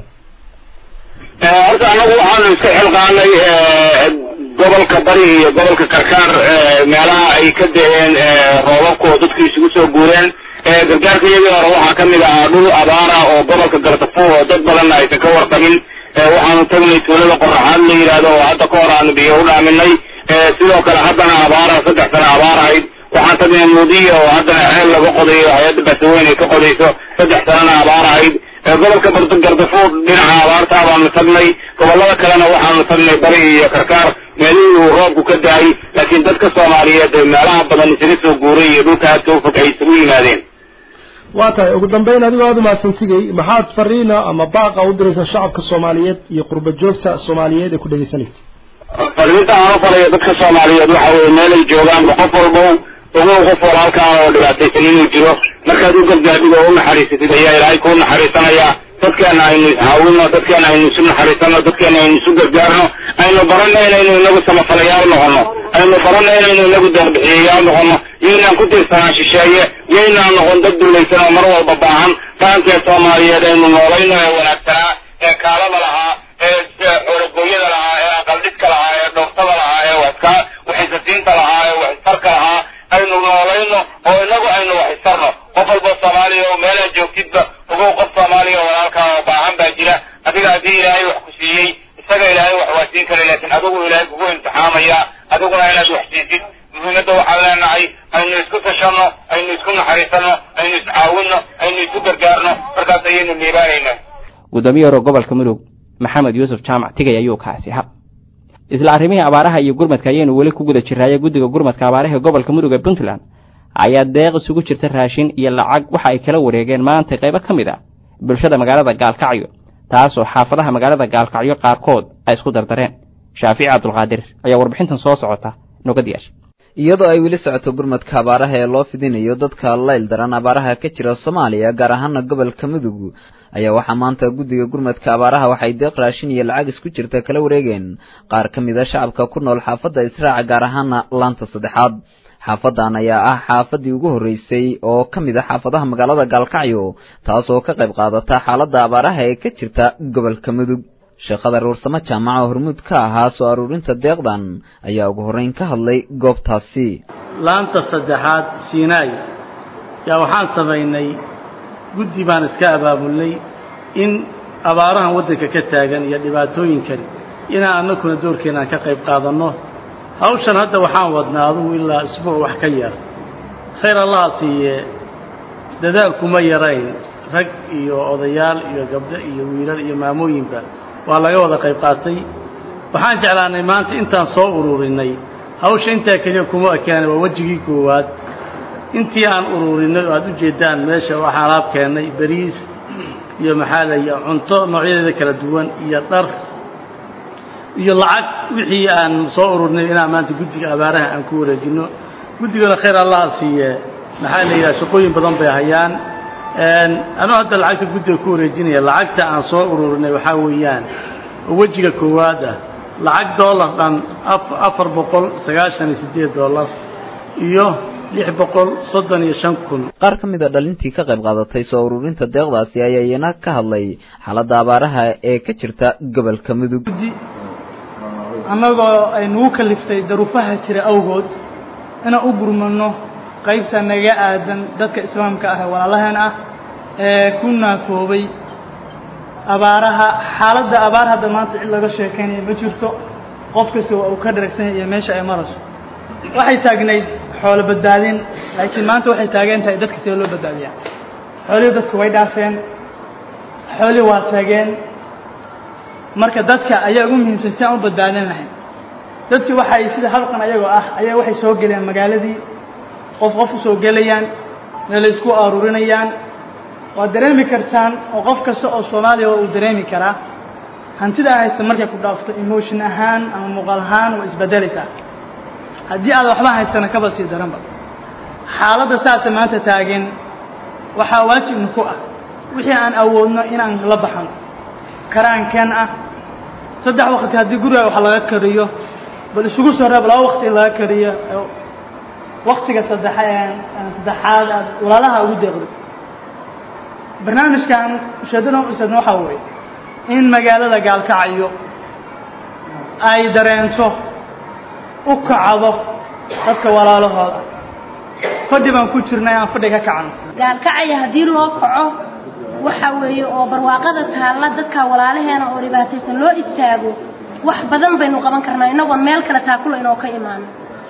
horta anagu waxaanu iska xilqaanay gobolka bari iyo gobolka karkaar meelaha ay ka da-een roobabku oo dadku isugu soo guureen gargaarka iyagii hore waxaa kamid ahaa dhul abaara oo gobolka gardafuur oo dad badanna aysan ka warqabin waxaanu tagnay tuulada qoraxaad la yidhaahdo oo hadda ka hor aanu biyo u dhaaminay sidoo kale haddana abaara saddex sano abaar ahayd waxaan tagnay mudiya oo haddana ceel laga qodayo hay-adda basaweyn ay ka qodayso saddex sanona abaar ahayd gobolka gardafuur dhinaca abaartaa baanu tagnay gobolada kalena waxaanu tagnay bari iyo karkaar meelihii uu roobku ka da-ay laakiin dadka soomaaliyeed ee meelaha badan isaga soo guuray iyo dhulka aadka u fog ay isugu yimaadeen waa tahay ugu dambeyn adigoo aada umahadsantigay maxaad fariina ama baaqa u diraysaa shacabka soomaaliyeed iyo qurba joogta soomaaliyeed ee ku dhegeysanaysa fariinta aan u falayo dadka soomaaliyeed waxa weye meelay joogaanba qof walbow ogow qof walaalkaan oo dhibaataysan inuu jiro markaad u gargaadhid oo u naxariisatid ayaa ilaahay kuu naxariisanaya dadkeena aynu iscaawino dadkeena aynu isu naxariisano dadkeena aynu isu gargaarno aynu barano inaynu inagu samafalayaal noqono aynu barano inaynu inagu deeqbixiyayaal noqono yaynaan ku tiirsanaan shisheeye yaynaan noqon dad dulaysan oo mar walba baahan dhaqankee soomaaliyeed aynu noolayno ee wanaagsanaa ee kaalada lahaa ee xoologooyada lahaa ee aqaldhidka lahaa ee dhooftada lahaa ee waska waxisasiinta lahaa ee waxistarka lahaa aynu noolayno oo inagu aynu waxistarno qof walba soomaaliya oo meelaad joogtidba ogow qof soomaaliya oo walaalkaa oo baahan baa jira adiga haddii ilaahay wax ku siiyey isaga ilaahay wax waa siin kara laakiin adigu ilaahay kugu imtixaamaya adiguna inaad wax siisid muhiimadda waxaan leenahay aynu isku tashanno aynu isku naxariisanno aynu iscaawinno aynu isu gargaarno markaas ayaynu liibaanaynaa gudoomiye hore gobolka mudug maxamed yuusuf jaamac tigay ayuu kaasi ha isla arrimihii abaaraha iyo gurmadka ayaynu weli ku guda jiraaye guddiga gurmadka abaaraha gobolka mudug ee puntland ayaa deeq isugu jirta raashin iyo lacag waxa ay kala wareegeen maanta qaybo ka mid ah bulshada magaalada gaalkacyo taasoo xaafadaha magaalada gaalkacyo qaarkood ay isku dardareen shaafici cabdulqaadir ayaa warbixintan soo socota noga diyaasha iyadoo ay weli socoto gurmadka abaaraha ee loo fidinayo dadka layl daran abaaraha ka jira soomaaliya gaar ahaana gobolka mudug ayaa waxaa maanta guddiga gurmadka abaaraha waxay deeq raashin iyo lacag isku jirta kala wareegeen qaar ka mid a shacabka ku nool xaafadda israaca gaar ahaana laanta saddexaad xaafadan ayaa ah xaafadii ugu horreysay oo ka mid a xaafadaha magaalada gaalkacyo taas oo ka qayb qaadata xaaladda abaaraha ee ka jirta gobolka mudug sheekhada ruursamo jaamaca oo hormuud ka ahaa soo aruurinta deeqdan ayaa ugu horreyn ka hadlay goobtaasi laanta saddexaad siinaay yaa waxaan samaynay guddi baan iska abaabulnay in abaarahan waddanka ka taagan iyo dhibaatooyinkan inaan annaguna doorkeenaan ka qayb qaadanno hawshan hadda waxaan wadnaa adugu ilaa isbuuc wax ka yar khayr allaha siiyee dadaalkuma yarayn rag iyo odayaal iyo gabdho iyo wiilal iyo maamooyinba waa laga wada qayb qaatay waxaan jeclaanay maanta intaan soo ururinay hawsha intaa keliya kuma ekeenay waa wejigii koowaad intii aan ururinay oo aad u jeedaan meesha waxaan alaab keennay bariis iyo maxaa laya cunto noocyadeeda kala duwan iyo dhar iyo lacag wixii aan soo ururinay inaan maanta guddiga abaaraha aan ku wareejinno guddigana khayr allaha siiye maxaa la yidhaha shaqooyin badan bay hayaan anuu hadda lacagta guddiga ku wareejinaya lacagta aan soo ururinay waxaa weeyaan oo wejiga koowaad ah lacag dollar dhan afar boqol sagaashan iyo siddeed dollar iyo lix boqol soddon iyo shan kun qaar ka mid a dhalintii ka qayb qaadatay soo ururinta deeqdaasi ayaa iyana ka hadlay xaaladda abaaraha ee ka jirta gobolka mudug annagoo ay nagu kaliftay daruufaha jira awgood inaan u gurmano qaybta naga aadan dadka islaamka ah ee walaalaheen ah ee ku naafoobay abaaraha xaaladda abaar hadda maanta cid laga sheekaynaya ma jirto qof kasta waa uu ka dharagsan iyo meesha ay marayso waxay taagnayd xoolo badbaadin laakiin maanta waxay taagan tahay dadka sidee loo badbaadiyaa xoolihii dadka way dhaafeen xoolihii waa taageen marka dadka ayaa ugu muhiimsan si aan u badbaadin lahayn dadkii waxay sida halqan ayagoo ah ayaa waxay soo gelayaan magaaladii qof qof u soo gelayaan meelay isku aruurinayaan waad dareemi kartaan oo qof kasta oo soomaaliya uu dareemi karaa hantida aan haysta markay ku dhaafto emotion ahaan ama muuqaal ahaan waa isbedelaysaa haddii aad waxba haystana kaba sii daranba xaaladda saasa maanta taagan waxaa waajibna ku ah wixii aan awoodno inaan la baxno karaankeen ah saddex waqti haddii guriga wax laga kariyo bal isugu soo reeb laba waqti in laga kariyo waktiga saddex saddexaad aad walaalaha ugu deeqdo barnaamijkan ujeeddada usadna waxaa weeye in magaalada gaalkacyo ay dareento u kacdo dadka walaalahooda fadhi baan ku jirnay aan fadhi ka kacno gaalkacaya haddii loo kaco waxa weeye oo barwaaqada taalla dadka walaalaheena oo dhibaataysan loo istaago wax badan baynu qaban karnaa inagoon meel kale taakula inoo ka imaano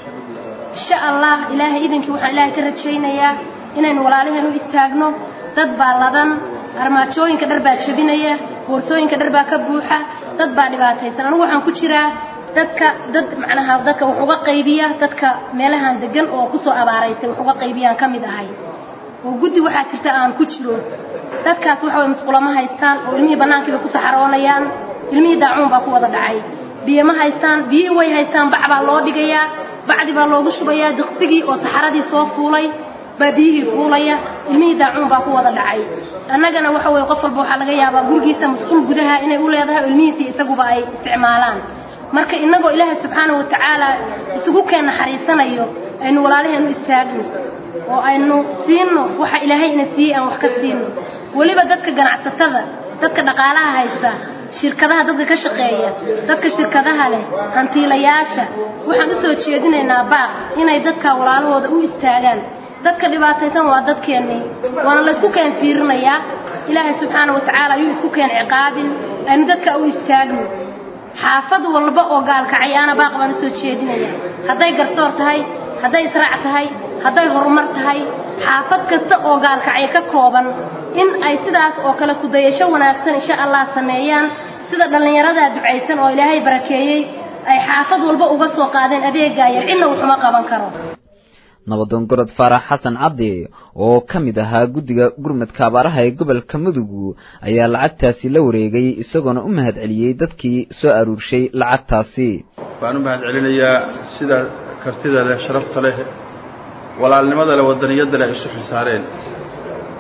insha allah ilaahay idankii waxaan ilaahay ka rajaynayaa inaynu walaalaheen u istaagno dad baa ladan armaajooyinka dhar baa jebinaya boorsooyinka dhar baa ka buuxa dad baa dhibaataysan anigu waxaan ku jiraa dadka dad macnaha dadka wax uga qaybiya dadka meelahan degan oo kusoo abaaraysay wax uga qaybiyaan ka mid ahay oo guddi waxaa jirta aan ku jiro dadkaas waxa way musqulama haystaan oo ilmihii bannaankii bay ku saxaroonayaan ilmihii daacuun baa ku wada dhacay biyo ma haystaan biyihii way haystaan bac baa loo dhigayaa bacdi baa loogu shubayaa diqsigii oo saxaradii soo fuulay baa biyihii fuulaya ilmihii daacuun baa ku wada dhacay annagana waxa weye qof walba waxaa laga yaabaa gurigiisa masquul gudaha inay u leedahay oo ilmihiisii isaguba ay isticmaalaan marka innagoo ilaahay subxaanahu watacaala isugu keen naxariisanayo aynu walaalaheen u istaagno oo aynu siino waxa ilaahay ina siiyey aan wax ka siino weliba dadka ganacsatada dadka dhaqaalaha haysta shirkadaha dadka ka shaqeeya dadka shirkadaha leh hantiilayaasha waxaan u soo jeedinaynaa baaq inay dadka walaalahooda u istaagaan dadka dhibaataysan waa dadkeennii waana laysku keen fiirinayaa ilaahay subxaana watacaala ayuu isku keen ciqaabin aynu dadka u istaagno xaafad walba oo gaalkacayaana baaq baan u soo jeedinaya hadday garsoor tahay hadday israac tahay hadday horumar tahay xaafad kasta oo gaalkacyo ka kooban in ay sidaas oo kale kudayasho wanaagsan insha allah sameeyaan sida dhallinyaradaa ducaysan oo ilaahay barakeeyey ay xaafad walba uga soo qaadeen adeegaa yar cidna wuxuma qaban karo nabadoon gorod faarax xasan caddi oo ka mid ahaa guddiga gurmadka abaaraha ee gobolka mudug ayaa lacagtaasi la wareegay isagoona u mahad celiyey dadkii soo aruurshay lacagtaasi waxaan u mahad celinayaa sida kartida leh sharafta leh walaalnimada leh wadaniyadda leh isu xisaareen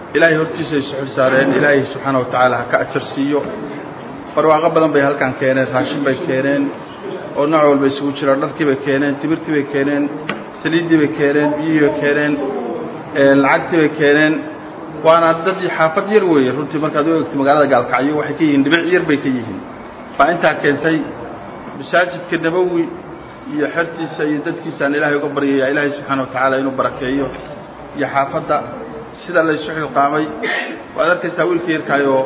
ilaahay hortiisa ay suxul saareen ilaahay subxaana wa tacaala ha ka ajar siiyo barwaaqo badan bay halkan keeneen raashin bay keeneen oo nooc walba isugu jira dharkii bay keeneen timirtii bay keeneen saliiddii bay keeneen biyihii bay keeneen lacagtii bay keeneen waana dad xaafad yar weeye runtii markaad u eegto magaalada gaalkacyo waxay ka yihiin dhibic yar bay ka yihiin baa intaa keentay masaajidka nabowi iyo xertiisa iyo dadkiisaan ilaahay uga baryaya ilaahay subxaana wa tacaala inuu barakeeyo iyo xaafadda sida laysu xilqaamay waad arkaysaa wiilka yarkaayoo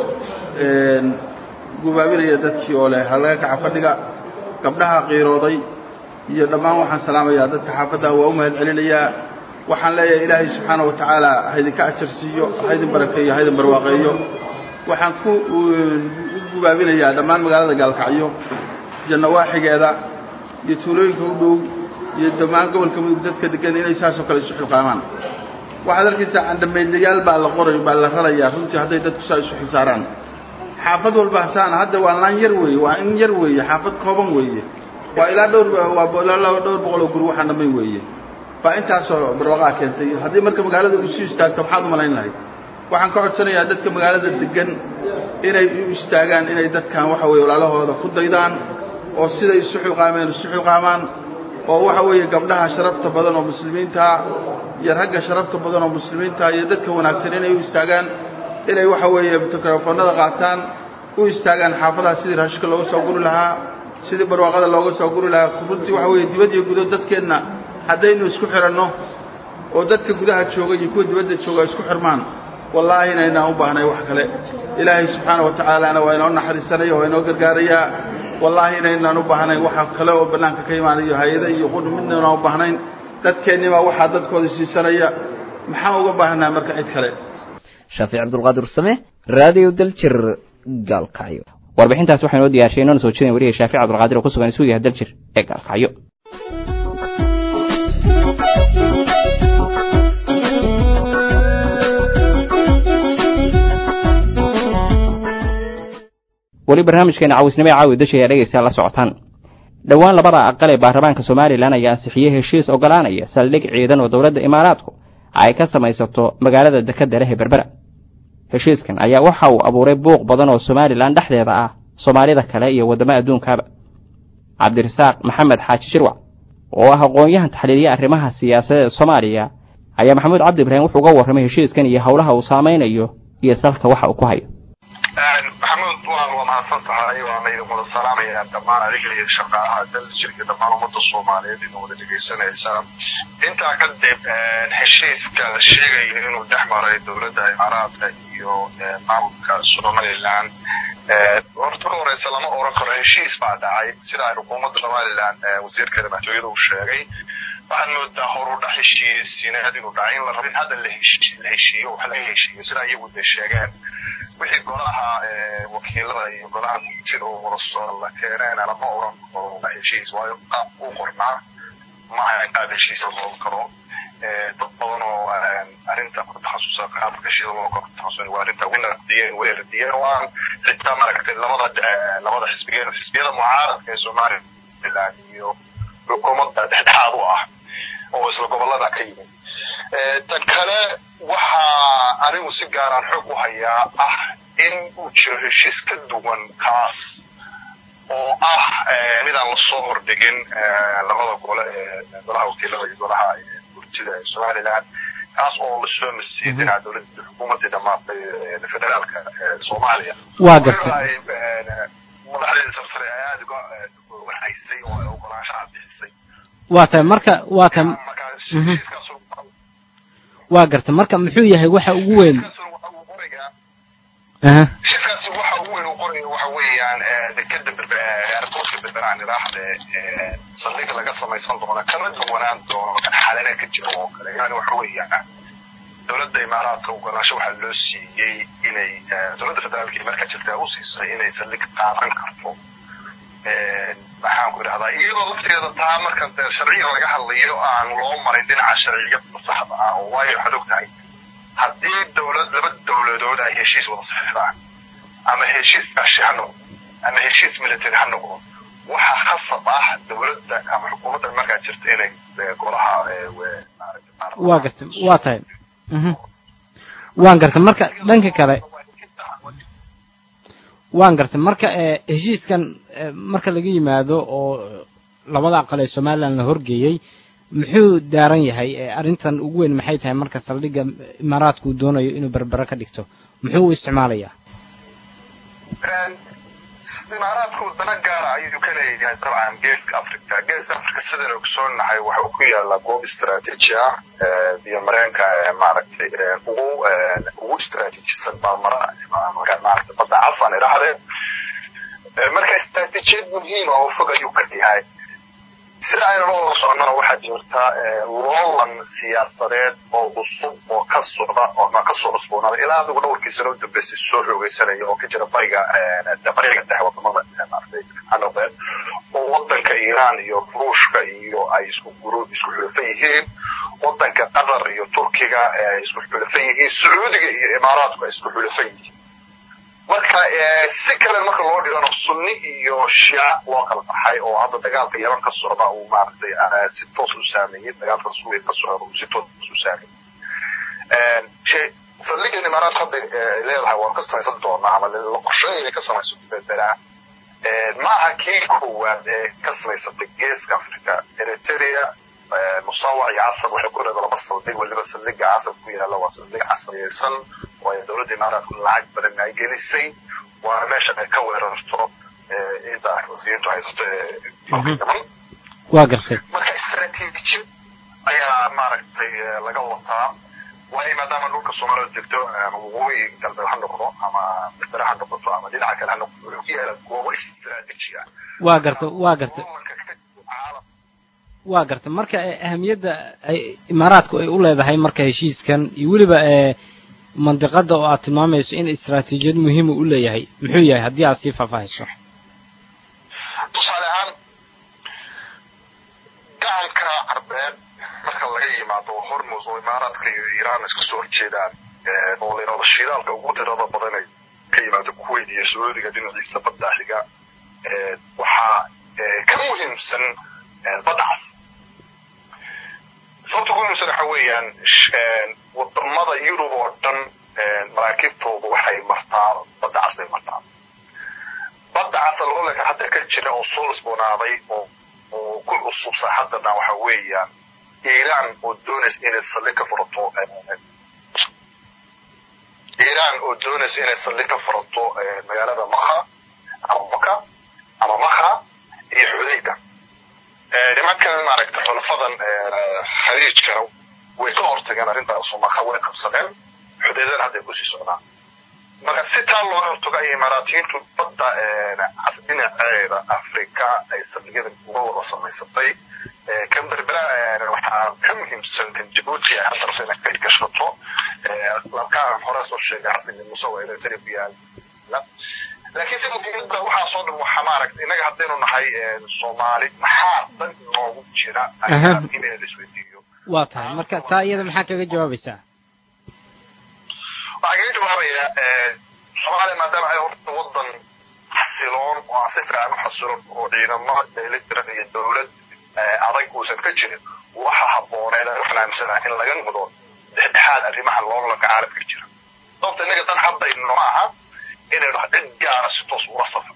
gubaabinaya dadkii oo leh halaga kaca fadhiga gabdhaha qiirooday iyo dhammaan waxaan salaamayaa dadka xaafaddaha waa u mahad celinayaa waxaan leeyahay ilaahay subxaana wa tacaala haydinka ajar siiyo haydin barakeeyo haydin barwaaqeeyo waxaan ku u gubaabinayaa dhammaan magaalada gaalkacyo iyo nawaaxigeeda iyo tuulooyinka u dhow iyo dhammaan gobolka mudug dadka degan inay saasoo kale isu xilqaamaan waxaad arkaysaa candhamaydlayaal baa la qoray baa la rarayaa runtii hadday dadku saa isu xilsaaraan xaafad walba hasaana hadda waa laan yar weeye waa in yar weeye xaafad kooban weeye waa ilaa dhowr waa ilaa dhowr boqol oo guri waxaan dhammayn weeye baa intaasoo barwaqaa keentay haddii marka magaalada isu istaagto maxaad u malayn lahayd waxaan ka codsanayaa dadka magaalada degan inay u istaagaan inay dadkan waxa weye walaalahooda ku daydaan oo siday isu xilqaameen isu xilqaamaan oo waxa weeye gabdhaha sharafta badan oo muslimiinta iyo ragga sharafta badan oo muslimiinta iyo dadka wanaagsan inay u istaagaan inay waxa weeye mikrofoonada qaataan u istaagaan xaafadaha sidii raashika looga soo guri lahaa sidii barwaaqada looga soo guri lahaa runtii waxa weeye dibad iyo gudo dadkeenna haddaynu isku xiranno oo dadka gudaha jooga iyo kuwa dibadda jooga isku xirmaan wallaahi inaynaan u baahnay wax kale ilaahay subxaana wa tacaalana waa inoo naxariisanaya waa inoo gargaarayaa wallaahi inaynaan u baahnayn waxa kale oo bannaanka ka imaanayo hay-ada iyo qun midnaynaan u baahnayn dadkeennibaa waxaa dadkooda siisanaya maxaan uga baahnaa marka cid kale shaafic cabdulqaadir same raadiyo daljir gaalkacyo warbixintaas waxaa inoo diyaarshay inoo soo jeedin wariyay shaafic cabdulqaadir oo ku sugan suugaha daljir ee gaalkacyo weli barnaamijkeena cawisnimo ee caawi dasha ayaa dhegaystayaal la socotaan dhowaan labada aqal ee baarlamaanka somalilan ayaa ansixiyey heshiis ogolaanaya saldhig ciidan oo dowladda imaaraadku ay ka samaysato magaalada dekadda leh ee berbera heshiiskan ayaa waxa uu abuuray buuq badan oo somalilan dhexdeeda ah soomaalida kale iyo waddamo adduunkaaba cabdirasaaq maxamed xaaji shirwac oo ah aqoon-yahan taxliiliya arrimaha siyaasadeed soomaaliya ayaa maxamuud cabdi ibraahim wuxuu uga warramay heshiiskan iyo howlaha uu saamaynayo iyo salka waxa uu ku hayo maxamuud waan waa mahadsan tahay waana idin wada salaamayaa dhammaan adiga iyo shaqaalaha daljirka dhammaan ummadda soomaaliyeed idin wada dhegaysanaysaan intaa kadib heshiiska la sheegayo inuu dhex maray dowladda imaaraadka iyo maamulka somalilan horta ka horeysa lama oran karo heshiis baa dhacay sida ay xukuumadda somalilan wasiirkeeda madaxtooyada uu sheegay waxaad moodaa horudha heshiisiinaad inuu dhacay in la rabin hadda la heshiiyo wax laga heshiiyo sida iyagu de sheegeen wixii golaha wakiilada iyo golaha guntida oo wada soo la keeneena lama oran karo heshiis waayo qaab uu qornaa maaha qaab heshiis loo karo dad badan oo arrinta ku takhasusa qaabka heshiisa loo karo takhasus waa arrinta winardiyeen way radiyeen waan xitaa maaragtay labada labada xisbiyeen xisbiyada mucaaradka ee somaliland iyo xukuumadda dhexdhexaad u ah oo isla gobolada ka yimid tan kale waxaa anigu si gaaraan xoog u hayaa ah in uu jiro heshiis ka duwan kaas oo ah midaan lasoo hordhigin labada gole ee golaha wakiilada iyo golaha gurtida ee somaliland kaas oo lasoo marsiiyey dhinaca dowladda xukuumadda dhamaatay federaalka soomaaliya waa gartay madaxdeeda sarsare ay aada uga warhaysay oo ogolaanshaha bixisay waa tahay marka waa ta waa gartay marka muxuu yahay waxa ugu weyn heshiiskaasi waxa ugu weyn uu qoraya waxa weeyaan dekeda airportka berberaan idhaahde saldhig laga samaysan doono kama duwanaan doono kan xalana ka jiro oo kale yani waxa weeyaan dowladda imaaraadka ogolaansho waxaa loo siiyey inay dowladda federaalka markaa jirtaa u siisay inay saldhig qaadan karto maxaan ku idhahdaa iyadoo lafteeda taa marka sharciga laga hadlayo aan loo marin dhinaca sharciyada saxda ah oo waayo waxaad og tahay haddii dowlad laba dowladood ay heshiis wada saxiixdaan ama heshiis ashi ha noqdo ama heshiis military ha noqdo waxa khasab ah dowladda ama xukuumadda markaa jirta inay golaha waa gartay waa tahay waan gartay marka dhanka kale waan gartay marka heshiiskan marka laga yimaado oo labada aqal ee somaliland la horgeeyey muxuu daaran yahay arrintan ugu weyn maxay tahay marka saldhigga imaaraadku uu doonayo inuu berbere ka dhigto muxuu u isticmaalayaa imaaraadku dana gaara ayuu ka leeyahay dabcan geeska africa geeska africa sidaan ogsoonahay waxa uu ku yaalaa goob istaraatiiji ah biyo mareenka maaragtay ugu ugu istaraatiijisan marmara maaragtay badda cafan idhahdeen marka istaraatiijiyad muhiima oo fog ayuu ka yahay sida aynu la wada socnona waxaa jirta loolan siyaasadeed oo cusub oo ka socda oo ka soo cusboonaaday ilaa adigu dhowrkii sano u dambeysay soo xoogeysanaya oo ka jira bariga bariga dhexe wadamada maaragtay hanoqdeen oo wadanka iiraan iyo ruushka iyo ay isku guru isku xulafan yihiin wadanka qatar iyo turkiga ay isku xulafan yihiin sacuudiga iyo imaaraadku ay isku xulafan yihiin marka si kale marka loo dhigano sunni iyo shiica loo kala baxay oo hadda dagaalka yaman ka socda uu maaragtay si toos u saameeyey dagaalka suuriya ka socda uu si toos u saameeyey saldhigan imaaraad hadda leedahay waan ka samaysan doonaa ama la qorsheynaya ka samaysan berbera ma aha kii koowaad ee ka samaysatay geeska africa eritrea musawac iyo casab waxay ku leedahay laba saldhig weliba saldhiga casab ku yaala waa saldhig casriyeysan oo ay dowladda imaaraadku lacag badan ay gelisay waana meesha ay ka weerarto inta wasiintu haysato yaman waa gartay marka istaraatiijiyad ayaa maaragtay laga wataa waayo maadaama dhulka soomaalida degto ama waqooyi galbeed ha noqdo ama berbere ha noqoto ama dhinaca kale ha noqoto wuxuu ku yaala goobo istaraatiiji ah waa gartay waa gartay waa gartay marka ahamiyadda ay imaaraadku ay u leedahay marka heshiiskan iyo weliba mandiqada oo aad tilmaamayso in istaraatiijiyad muhiima u leeyahay muxuu yahay haddii aad sii faahfaahiso tusaale ahaan gacanka carbeed marka laga yimaado hormus oo imaaraadka iyo iiraan iska soo horjeedaan oo la yidhahdo shidaalka ugu tirada badan ay ka yimaado kuwait iyo sacuudiga dhinaciisa badda xiga waxaa ka muhiimsan badda cas sababta ku muhiimsan waxa weeyaan wadamada yurub oo dhan maraakiibtooda waxay martaa badda cas bay martaa badda casa loolanka hadda ka jira oo soo cusboonaaday oo oo ku cusub saaxadana waxa weeyaan iiraan oo doonaysa inay saldhig ka furato iiraan oo doonaysa inay saldhig ka furato magaalada makha ama maka ama makha iyo xudayda nimankan maaragta xulafadan khaliijkana way ka hortageen arrintaas oo maka way qabsadeen xudaydana hadday kusii socdaan marka si taa looga hortago ay imaaraatiyiintu badda dhinaceeda afrika ay saldhigyada uga wada samaysatay kan berbera waxaa ka muhiimsan kan jabuuti ay hadda rabta inay ka gashato labkaan hore soo sheegay xasan muuse waa eritrea ku yaala laakiin si muhiimada waxaasoo dhan waxaa maaragta innaga haddaynu nahay soomaali maxaa dan noogu jira in la isweydiiyo waa tahay marka taa iyada maxaa kaga jawaabaysaa waxaa kaga jawaabayaa soomaaliya maadaama ay horta wadan xasiloon oo aan si fiican u xasiloon oo ciidamo dheelitiran iyo dowlad adag uusan ka jirin waxa habbooneed aan waxaan aaminsanaha in laga noqdo dhexdhexaad arrimaha loolanka caalamka jira sababta innaga dan haddayno ma aha inaynu cid gaara si toos ula safarno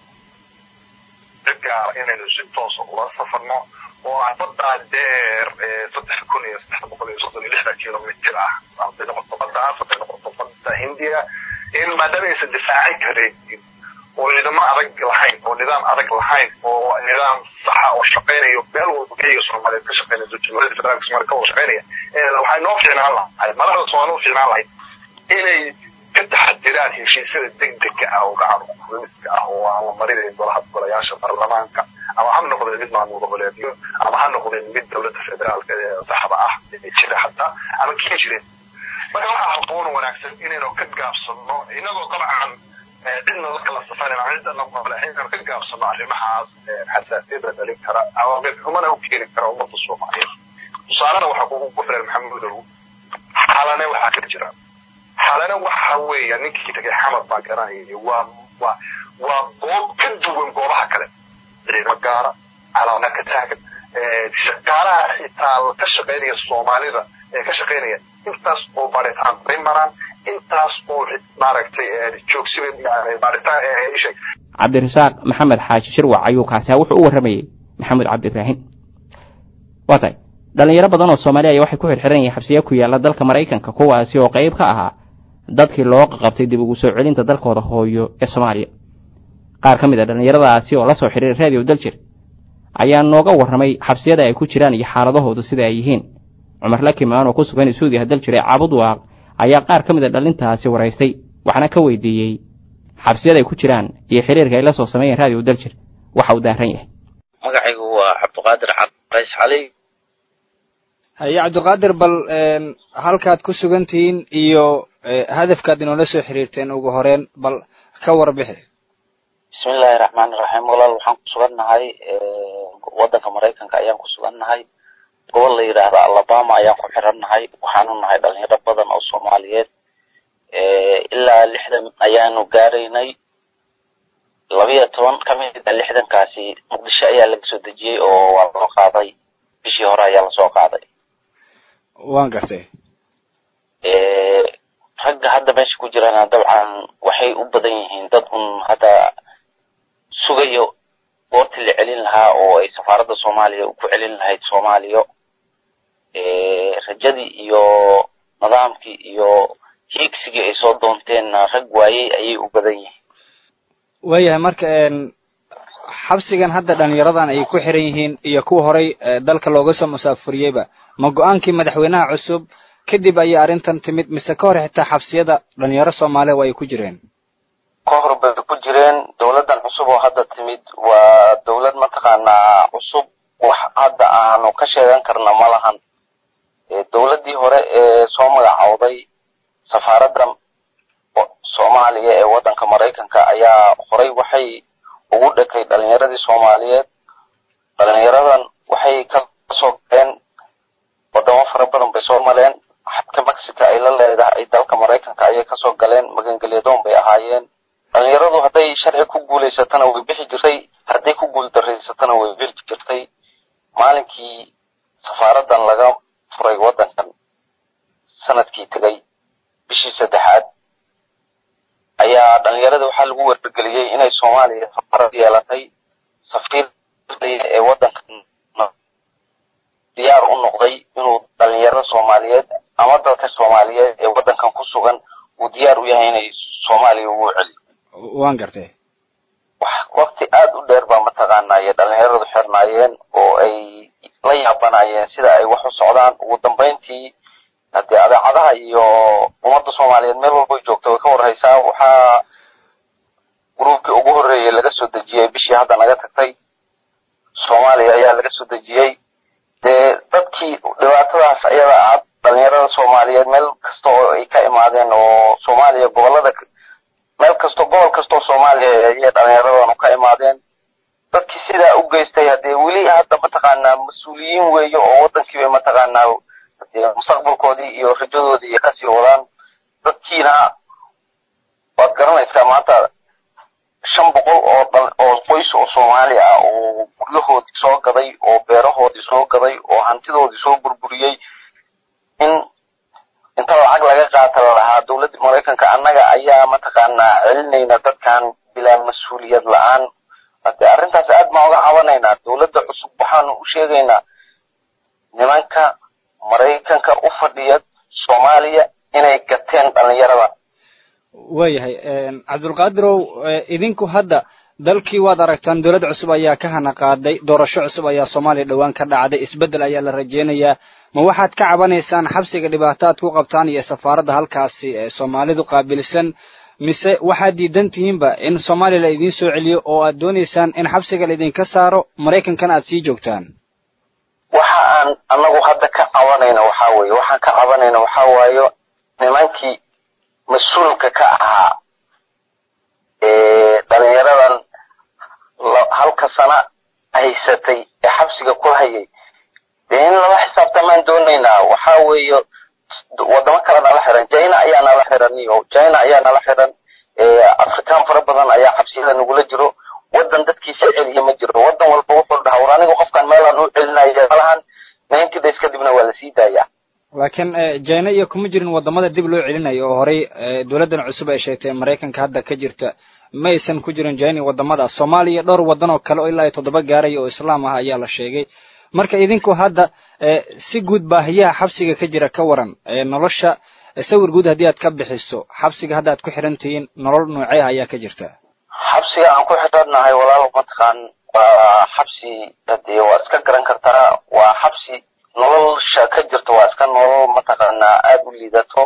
cid gaara inaynu si toosa ula safarno oo aan baddaa dheer saddex kun iyo saddex boqol iyo soddon iyo lixdan kilomitir ah hadday noqoto baddaas hadday noqoto badda hindiya in maadaama aysan difaaci karin oo ciidamo adag lahayn oo nidaam adag lahayn oo nidaam saxa oo shaqaynayo meel walba keliga soomaaliyeed ka shaqaynaya jamhuuriyadda federaalka soomaaliya ka wada shaqaynaya waxay noo fiicnaan lahay madaxda soomaaliya u fiicnaan lahayd inay ka taxadiraan heshiisyada degdega ah oo gacan kuliska ah oo aan la marinayn golaha golayaasha baarlamaanka ama ha noqdeen mid maamul goboleedyo ama ha noqdeen mid dowladda federaalka ee saxda ah ee jira hataa ama kii jireen marka waxaa habboon wanaagsan inaynu ka gaabsano inagoo dabcan cidna la kala safarin ama cidna maqle inaynu ka gaabsano arrimahaas xasaasiyada dhalin kara ama mid xumana u keeni kara ummadda soomaaliyeed tusaalena waxaa kugu filan maxamudow xalane waxaa ka jira xalane waxa weeya ninkii tagay xamad baa garanayay waa waa waa goob ka duwan goobaha kale ciidamo gaara calaamad ka taagan shaqaalaha xitaa ka shaqaynaya soomaalida ee ka shaqaynaya intaas oo baaritaan bay maraan intaas uu maaragtay joogsiban yani baaritaan isheg cabdirasaaq maxamed xaaji shirwac ayuu kaasi ha wuxuu u warramayey maxamed cabdi ibraahim waa tahay dhalinyaro badan oo soomaali aya waxay ku xirxiran yihiin xabsiya ku yaalla dalka maraykanka kuwaasi oo qayb ka ahaa dadkii loo qaqabtay dib ugu soo celinta dalkooda hooyo ee soomaaliya qaar ka mid a dhallinyaradaasi oo la soo xidhiiray raadiyo daljir ayaa nooga warramay xabsiyada ay ku jiraan iyo xaaladahoodu sida ay yihiin cumar lakimaan oo ku sugan isuudiha daljir ee cabud waaq ayaa qaar ka mid a dhalintaasi waraystay waxaana ka weydiiyey xabsiyada ay ku jiraan iyo xiriirka ay la soo sameeyeen raadiyo daljir waxa uu daaran yahay magacaygu waa cabdiqaadir cabdirays cali haye cabdiqaadir bal halkaad ku sugan tihiin iyo hadafkaad inoola soo xiriirteen ugu horeen bal ka warbixi bismillahi raxmaani raxiim walaal waxaan ku sugannahay waddanka maraykanka ayaan ku sugannahay gobol la yidhaahdo alabama ayaan ku xirannahay waxaanu nahay dhalinyaro badan oo soomaaliyeed ilaa lixdan ayaanu gaaraynay labiyo toban ka mid a lixdankaasi muqdisho ayaa laga soo dejiyey oo waa loo qaaday bishii hore ayaa lasoo qaaday waan gartay ragga hadda meesha ku jirana dabcan waxay u badan yihiin dad un hadda sugayo goortii la celin lahaa oo ay safaaradda soomaaliya ku celin lahayd soomaaliya rajadii iyo nidaamkii iyo hiigsigii ay soo doonteenna rag waayey ayay u badan yihiin waayahay marka xabsigan hadda dhalinyaradan ay ku xiran yihiin iyo kuwa horay dalka looga soo musaafuriyeyba ma go-aankii madaxweynaha cusub kadib ayay arrintan timid mise ka hor xitaa xabsiyada dhalinyaro soomaaliya waa ay ku jireen ka hor bay ku jireen dowladdan cusub oo hadda timid waa dowlad mataqaanaa cusub wax hadda aanu ka sheegan karna ma lahan dowladdii hore ee soo magacowday safaaradda soomaaliya ee waddanka maraykanka ayaa horay waxay ugu dhakay dhalinyaradii soomaaliyeed dhalinyaradan waxay ka soo galeen wadamo fara badan bay soo maleen xadka mexico ay la leedahay dalka maraykanka ayay kasoo galeen magangelyadoon bay ahaayeen dhalinyaradu hadday sharci ku guulaysatana way bixi jirtay hadday ku guul daraysatana way bixi jirtay maalinkii safaaraddan laga furay waddankan sanadkii tegay bishii saddexaad ayaa dhalinyarada waxaa lagu wargeliyey inay soomaaliya safaarad yeelatay safiir ee waddankan diyaar u noqday inuu dhalinyarada soomaaliyeed ama dadka soomaaliyeed ee waddankan ku sugan uu diyaar u yahay inay soomaaliya ugu celiyo waan gartay wakti aada u dheer baa mataqaanaa iyo dhalinyaradu xirnaayeen oo ay la yaabanayeen sida ay wax u socdaan ugu dambeyntii haddii adeecadaha iyo ummadda soomaaliyeed meel walbay joogta way ka warhaysaa waxaa gruubkii ugu horreeyay laga soo dejiyey bishii hadda naga tagtay soomaaliya ayaa laga soo dejiyey dee dadkii dhibaatadaas ayada ah dhalinyarada soomaaliyeed meel kasta oo ay ka imaadeen oo soomaaliya gobolada meel kasto gobol kastoo soomaaliya ayay dhalinyaradanu ka imaadeen dadkii sidaa u geystay haddee weli hadda mataqaanaa mas-uuliyiin weeye oo waddankii bay mataqaanaa hadee mustaqbalkoodii iyo rajadoodii iyo kasii wadaan dadkiina waad garanaysaa maanta shan boqol oo dal oo qoys oo soomaali ah oo guryahoodii soo gaday oo beerahoodii soo gaday oo hantidoodii soo burburiyey in inta lacag laga qaata lahaa dowladda maraykanka annaga ayaa mataqaanaa celinayna dadkan bilaa mas-uuliyad la-aan hade arrintaas aad baan uga cabanaynaa dowladda cusub waxaanu u sheegaynaa nimanka maraykanka u fadhiya soomaaliya inay gateen dhalinyarada waayahay cabdulqaadirow idinku hadda dalkii waad aragtaan dowlad cusub ayaa ka hana qaaday doorasho cusub ayaa soomaaliya dhowaan ka dhacday isbeddel ayaa la rajeynayaa ma waxaad ka cabanaysaan xabsiga dhibaato aad ku qabtaan iyo safaaradda halkaasi ee soomaalidu qaabilsan mise waxaad diidan tihiinba in soomaaliya la idiin soo celiyo oo aad doonaysaan in xabsiga laidinka saaro maraykankana aad sii joogtaan waxa aan anagu hadda ka cabanayna waxaa weeye waxaan ka cabanayna waxaa waayo nimankii mas-uulka ka ahaa dhalinyaradan halka sana haysatay ee xabsiga ku hayay dee in lala xisaabtamaan doonaynaa waxaa weeye wadamo kale nala xiran china ayaa nala xiran iyo china ayaa nala xiran afrikaan fara badan ayaa xabsiyada nagula jiro waddan dadkiisa celiya ma jiro waddan walba wuxuu dhaha war aniga qofkan meelaan u celinaya malahan ninety days kadibna waa lasii daayaa laakiin jina iyo kuma jirin wadamada dib loo celinayo oo horey dowladdan cusub ay sheegtay maraykanka hadda ka jirta ma aysan ku jirin jina wadamada soomaaliya dhowr wadan oo kale oo ilaa iyo toddoba gaaraya oo islaam ah ayaa la sheegay marka idinku hadda si guud baahiyaha xabsiga ka jira ka waran nolosha sawir guud haddii aad ka bixiso xabsiga hadda aad ku xiran tihiin nolol noocee ah ayaa ka jirta xabsiga aan ku xidhannahay walaal mataqaan waa xabsi dee waa iska garan kartaa waa xabsi nolosha ka jirta waa iska nolol mataqaanaa aada u liidato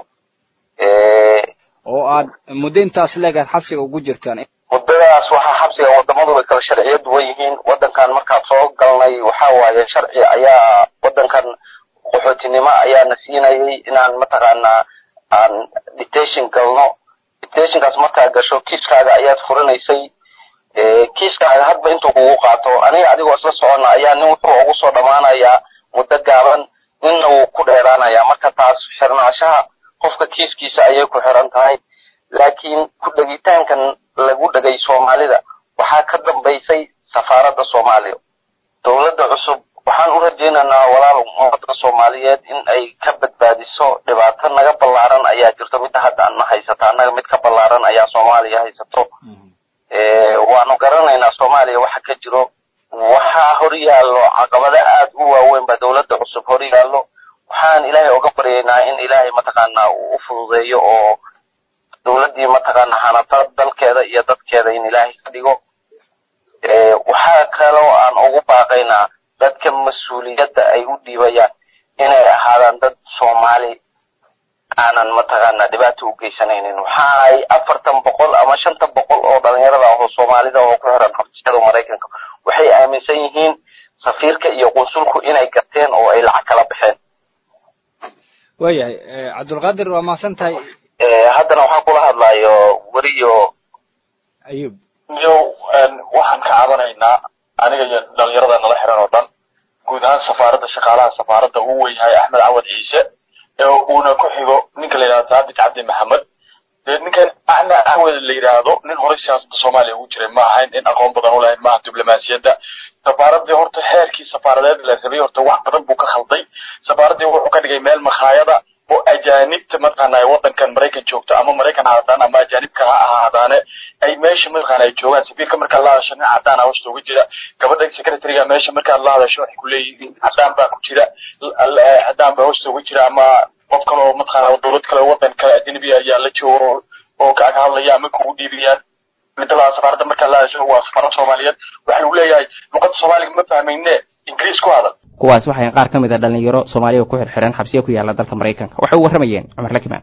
oo aad muddo intaas leeg aad xabsiga ugu jirtaan muddadaas waxaa xabsiga wadamadu way kala sharciyo duwan yihiin wadankan markaan soo galnay waxa waaye sharci ayaa wadankan qaxootinimo ayaana siinayay inaan mataqaanaa aan detention galno detentionkaas markaa gasho kiiskaaga ayaad furinaysay kiiskaaga hadba intuu kugu qaato aniga adigoo isla socona ayaa nin wuxuu ugu soo dhammaanayaa muddo gaaban ninna wuu ku dheeraanayaa marka taas xirnaanshaha qofka kiiskiisa ayay ku xiran tahay laakiin ku dhegitaankan lagu dhegay soomaalida waxaa ka dambaysay safaaradda soomaaliya dowladda cusub waxaan u rajaynaynaa walaal ummadda soomaaliyeed in ay ka badbaadiso dhibaato naga ballaaran ayaa jirto midda hadda ana haysata annaga mid ka ballaaran ayaa soomaaliya haysato waanu garanaynaa soomaaliya waxa ka jiro waxaa hor yaallo caqabado aada u waaweyn baa dowladda cusub hor yaallo waxaan ilaahay oga baryaynaa in ilaahay mataqaanaa uu u fududeeyo oo dowladdii mataqaanaa hanata dalkeeda iyo dadkeeda in ilaahay ka dhigo waxaa kaloo aan ugu baaqaynaa dadka mas-uuliyadda ay u dhiibayaan inay ahaadaan dad soomaali aanan mataqaanaa dhibaato u geysanaynin waxa ay afartan boqol ama shanta boqol oo dhalinyarada ah oo soomaalida oo ku xiran xabsiyada maraykanka waxay aaminsan yihiin safiirka iyo qunsulku inay gateen oo ay lacag kala baxeen waayahay cabdulqaadir waa mahadsan tahay haddana waxaan kula hadlayo weriyo ayub yo waxaan ka cabanaynaa aniga iyo dhalinyarada nala xiran oo dhan guud ahaan safaaradda shaqaalaha safaaradda uu weyahay axmed cawad ciise ee uuna ku xigo ninka la yidhahdo saadiq cabdi maxamed dee ninkan axmed cawad la yidhaahdo nin horey siyaasadda soomaaliya ugu jiray ma ahayn nin aqoon badan u lahayn maaha diblomaasiyadda safaaraddii horta xeerkii safaaradeed la rabay horta wax badan buu ka khalday safaaraddii wuxuu ka dhigay meel makhaayada oo ajaanibta mataqaana wadankan maraykan joogto ama maraykan ha hadaan ama ajaanibka ha ahaadaane ay meesha mataqaana ay joogaan safiirka markaad la hadasho nin cadaan hawsta uga jira gabadha secretariga meesha markaad la hadasho waxay kuleeyihiin cadaan baa ku jira cadaan baa hawsta uga jira ama qof kale oo mataqaana dowlad kale wadan kale ajnabi ayaa la joogo oo kaga hadlaya ama kugu dhiibiyaan midda safaaradda markaad la hadasho waa safaarad soomaaliyeed waxa lagu leeyahay luqadda soomaaliga ma fahmayne ingiriis ku hadal kuwaas waxay qaar ka mid a dhalinyaro soomaaliya ku xirxiran xabsiya ku yaala dalka maraykanka waxay u warramayeen cumar lakimaan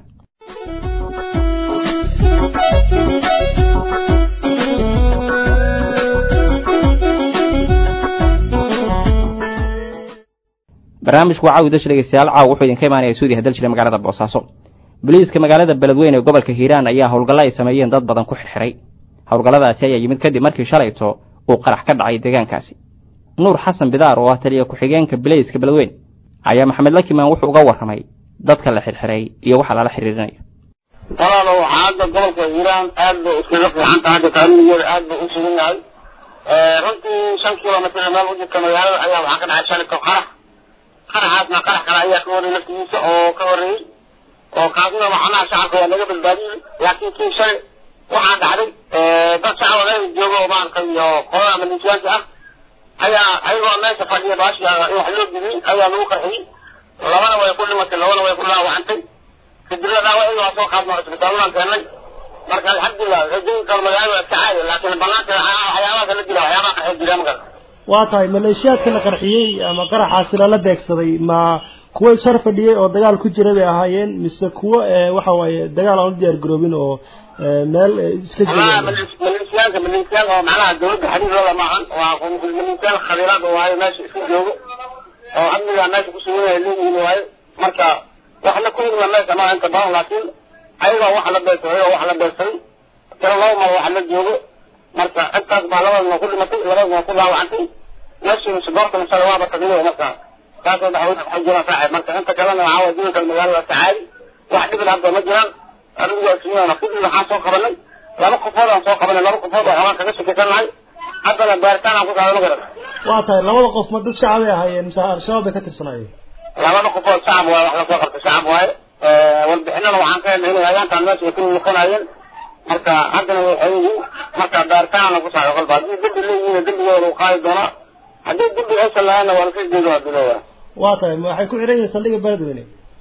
barnaamijku waa caawi dasha dhegeystayaal caaw wuxuu idinka imaanaya suudiya hadal jira magaalada boosaaso boliiska magaalada beledweyne ee gobolka hiiraan ayaa howlgallo ay sameeyeen dad badan ku xirxiray howlgalladaasi ayaa yimid kadib markii shalayto uu qarax ka dhacay deegaankaasi nuur xasan bidaar oo ah taliya ku-xigeenka bilayska beledweyne ayaa maxamed lakimaan wuxuu uga warramay dadka la xirxiray iyo waxa lala xiriirinayo walaalow xaaladda gobolka hiiraan aad bay iskaga fiican tahay hadda taariikhdeeda aad bay u sugan yahay runtii shan kilomitr meel u jirta magaalada ayaa waxaa ka dhacay shalito qarax qaraxaasna qarax kale ayaa ka horreeyey laftigiisa oo ka horreeyey oo kaasna macnaha shacabka waa naga badbaadiyey laakiin kii shalay waxaa dhacday dad shacab meel jooga oo maaragtay iyo qolada maliisyaanka ah ayaa ayagoo meesha fadhiya baashiga in wax loo gudiyey ayaa lagu qarxiyey labana way ku dhimatay labana way ku dhaawacantay kadibna dhaawacii waa soo qaadnoo isbitaaladaan keennay marka alxamdulilah rajooyinka magaalada iska caadi laakiin banaanka waxyaabaha kala jira waxyaabaha qarxay jira magal waa tahay maleeshiyaadka la qarxiyey ama qaraxaasi lala beegsaday ma kuwo ishor fadhiyey oo dagaal ku jira bay ahaayeen mise kuwo waxa waaye dagaal aan u diyaar garoobin oo meel iska jooga maleeshiyaanka maleeshiyaanka oo macnaha dawladda xariirooda maahan waa maleeshiyaan khabiiraad oo waayo meesha iska joogo oo amniga meesha ku sugan yahay leeyihiin waayo marka wax la kulmina meesha maaha inta badan laakiin ayagoo wax la beegsaday ayagoo wax la beegsaday tiro laba mar wax la joogo marka intaas baa labadana ku dhimatay labadana ku dhaawacantay meeshii sudoortana shalay waaba tagniyo marka taasoo dhaxweyne waxay jiraan saaxib marka inta kalena waxaa waye jiranka magaalada sacaadi wax dhibin hadda ma jiraan anigu waa sugnana kadib waxaan soo qabanay laba qofood aan soo qabanay laba qofood oo xogaan kaga shakisanahay haddana baaritaan aan ku qaadano garan waa tahay labada qof ma dad shacabay ahaayeen mise al-shabaab bay ka tirsanaayeen labada qofood shacab waaye wax lasoo qabta shacab waaye warbixinana waxaan ka helnay inay hayaantaan meesha ay ku noqonayeen marka haddana way xeyihiin marka baaritaanna ku saaray kolba haddii dembi leeyihiin dembigooda lagu qaadi doonaa haddii dembi aysan lahaynna waa laska jeedo waa dilowa waa tahay ma waxay ku xidhan yihiin saldhigga beledweyne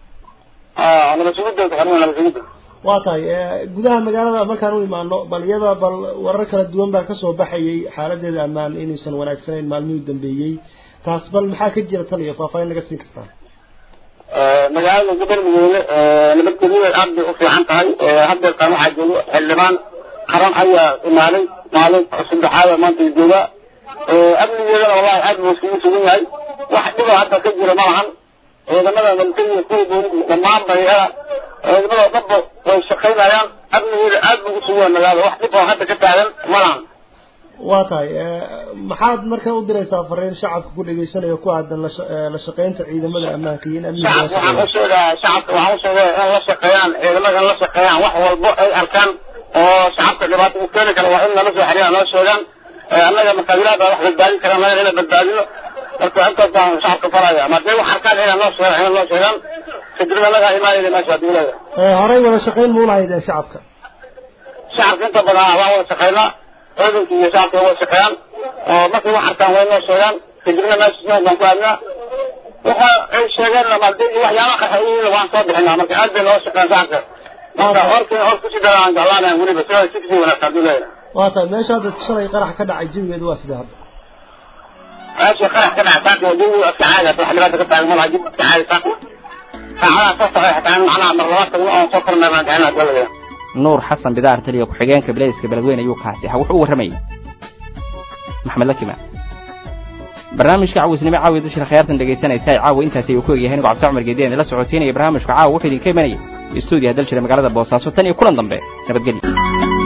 nabasugidda xirmay nabasugidda waa tahay gudaha magaalada markaan u imaano bal iyada bal warar kala duwan baa kasoo baxayay xaaladeeda ammaan inaysan wanaagsanayn maalmihii u dambeeyey taas bal maxaa ka jira tan iyo faahfaahin naga siin kartaa magaalada beledweyne nabadgelyada aad bay u fiican tahay haddeertaan waxaa joogo xildhibaan qaran ayaa imaaday maalin saddexaad maanta joogaa amnigeedana wallahi aad buu isugu sugan yahay wax dhiba hadda ka jira ma lahan ciidamada militariga kuwa booliska dhammaan bayada ciidamada dhanba way shaqaynayaan amnigeeda aad buu usugan yahay magaalada wax dhib oo hadda ka taagan ma lahan waa tahay maxaad marka u diraysaa fariin shacabka ku dhegeysanaya ku aadan la shaqeynta ciidamada ammaanka iyo in amniga shacabka waxaan u sheegaa shacabka waxaan u sheegaa in la shaqeeyaan ciidamada in la shaqeeyaan wax walbo ay arkaan oo shacabka dhibaato u keeni kara waa in nala soo xiriiraan noo sheegaan annaga makaabiraada wax badbaadin karaan laga inay badbaadino marka intaas baan shacabka faraya ama hadday wax arkaan inay noo sheegaan inay noo sheegaan kadibna annagaa imaanayna meesha hadii leedahay horey wada shaqeyn ma ulahaydeen shacabka shacabka inta badan waan wada shaqeynaa ciidanka iyo shacabka way shaqeeyaan oo markay wax arkaan way noo sheegaan kadibna meesha baan ku aadnaa waxa ay sheegeen ama hadii waxyaabaha qaxayihiin waan soo bixinaa marka aad bay noo shaqeeyaan shacabka marka horkii hor kusii daraan jeclaanayan weliba sida si kasii wanaagsan hadii leedahay waa tahay meesha hadda shalay qarax ka dhacay jawigeedu waa sidee hadda meesha qarax ka dhacay saaka waa jawigu iska caadi wax dhibaata ka taagan malaha jawigu iska caadi saaka saacadaha soo socday xataa macnaha mar labaad tagno oon soo kormeernaan jeclaa hadii leedahay nuur xasan bidaar taliya ku-xigeenka bilayska beledweyne ayuu kaasi aha wuxuu u warramayay maxamed lakima barnaamijka cawisnimo caawi dashir khiyaartan dhegaysanaysa ay caawa intaasi ayuu ku egyahay anigu cabdi cumar geediyan la socodsiinaya barnaamijka caawa wuxuu idinka imanayay istuudiyaha dal jira magaalada boosaaso tan iyo kulan dambe nabadgelyo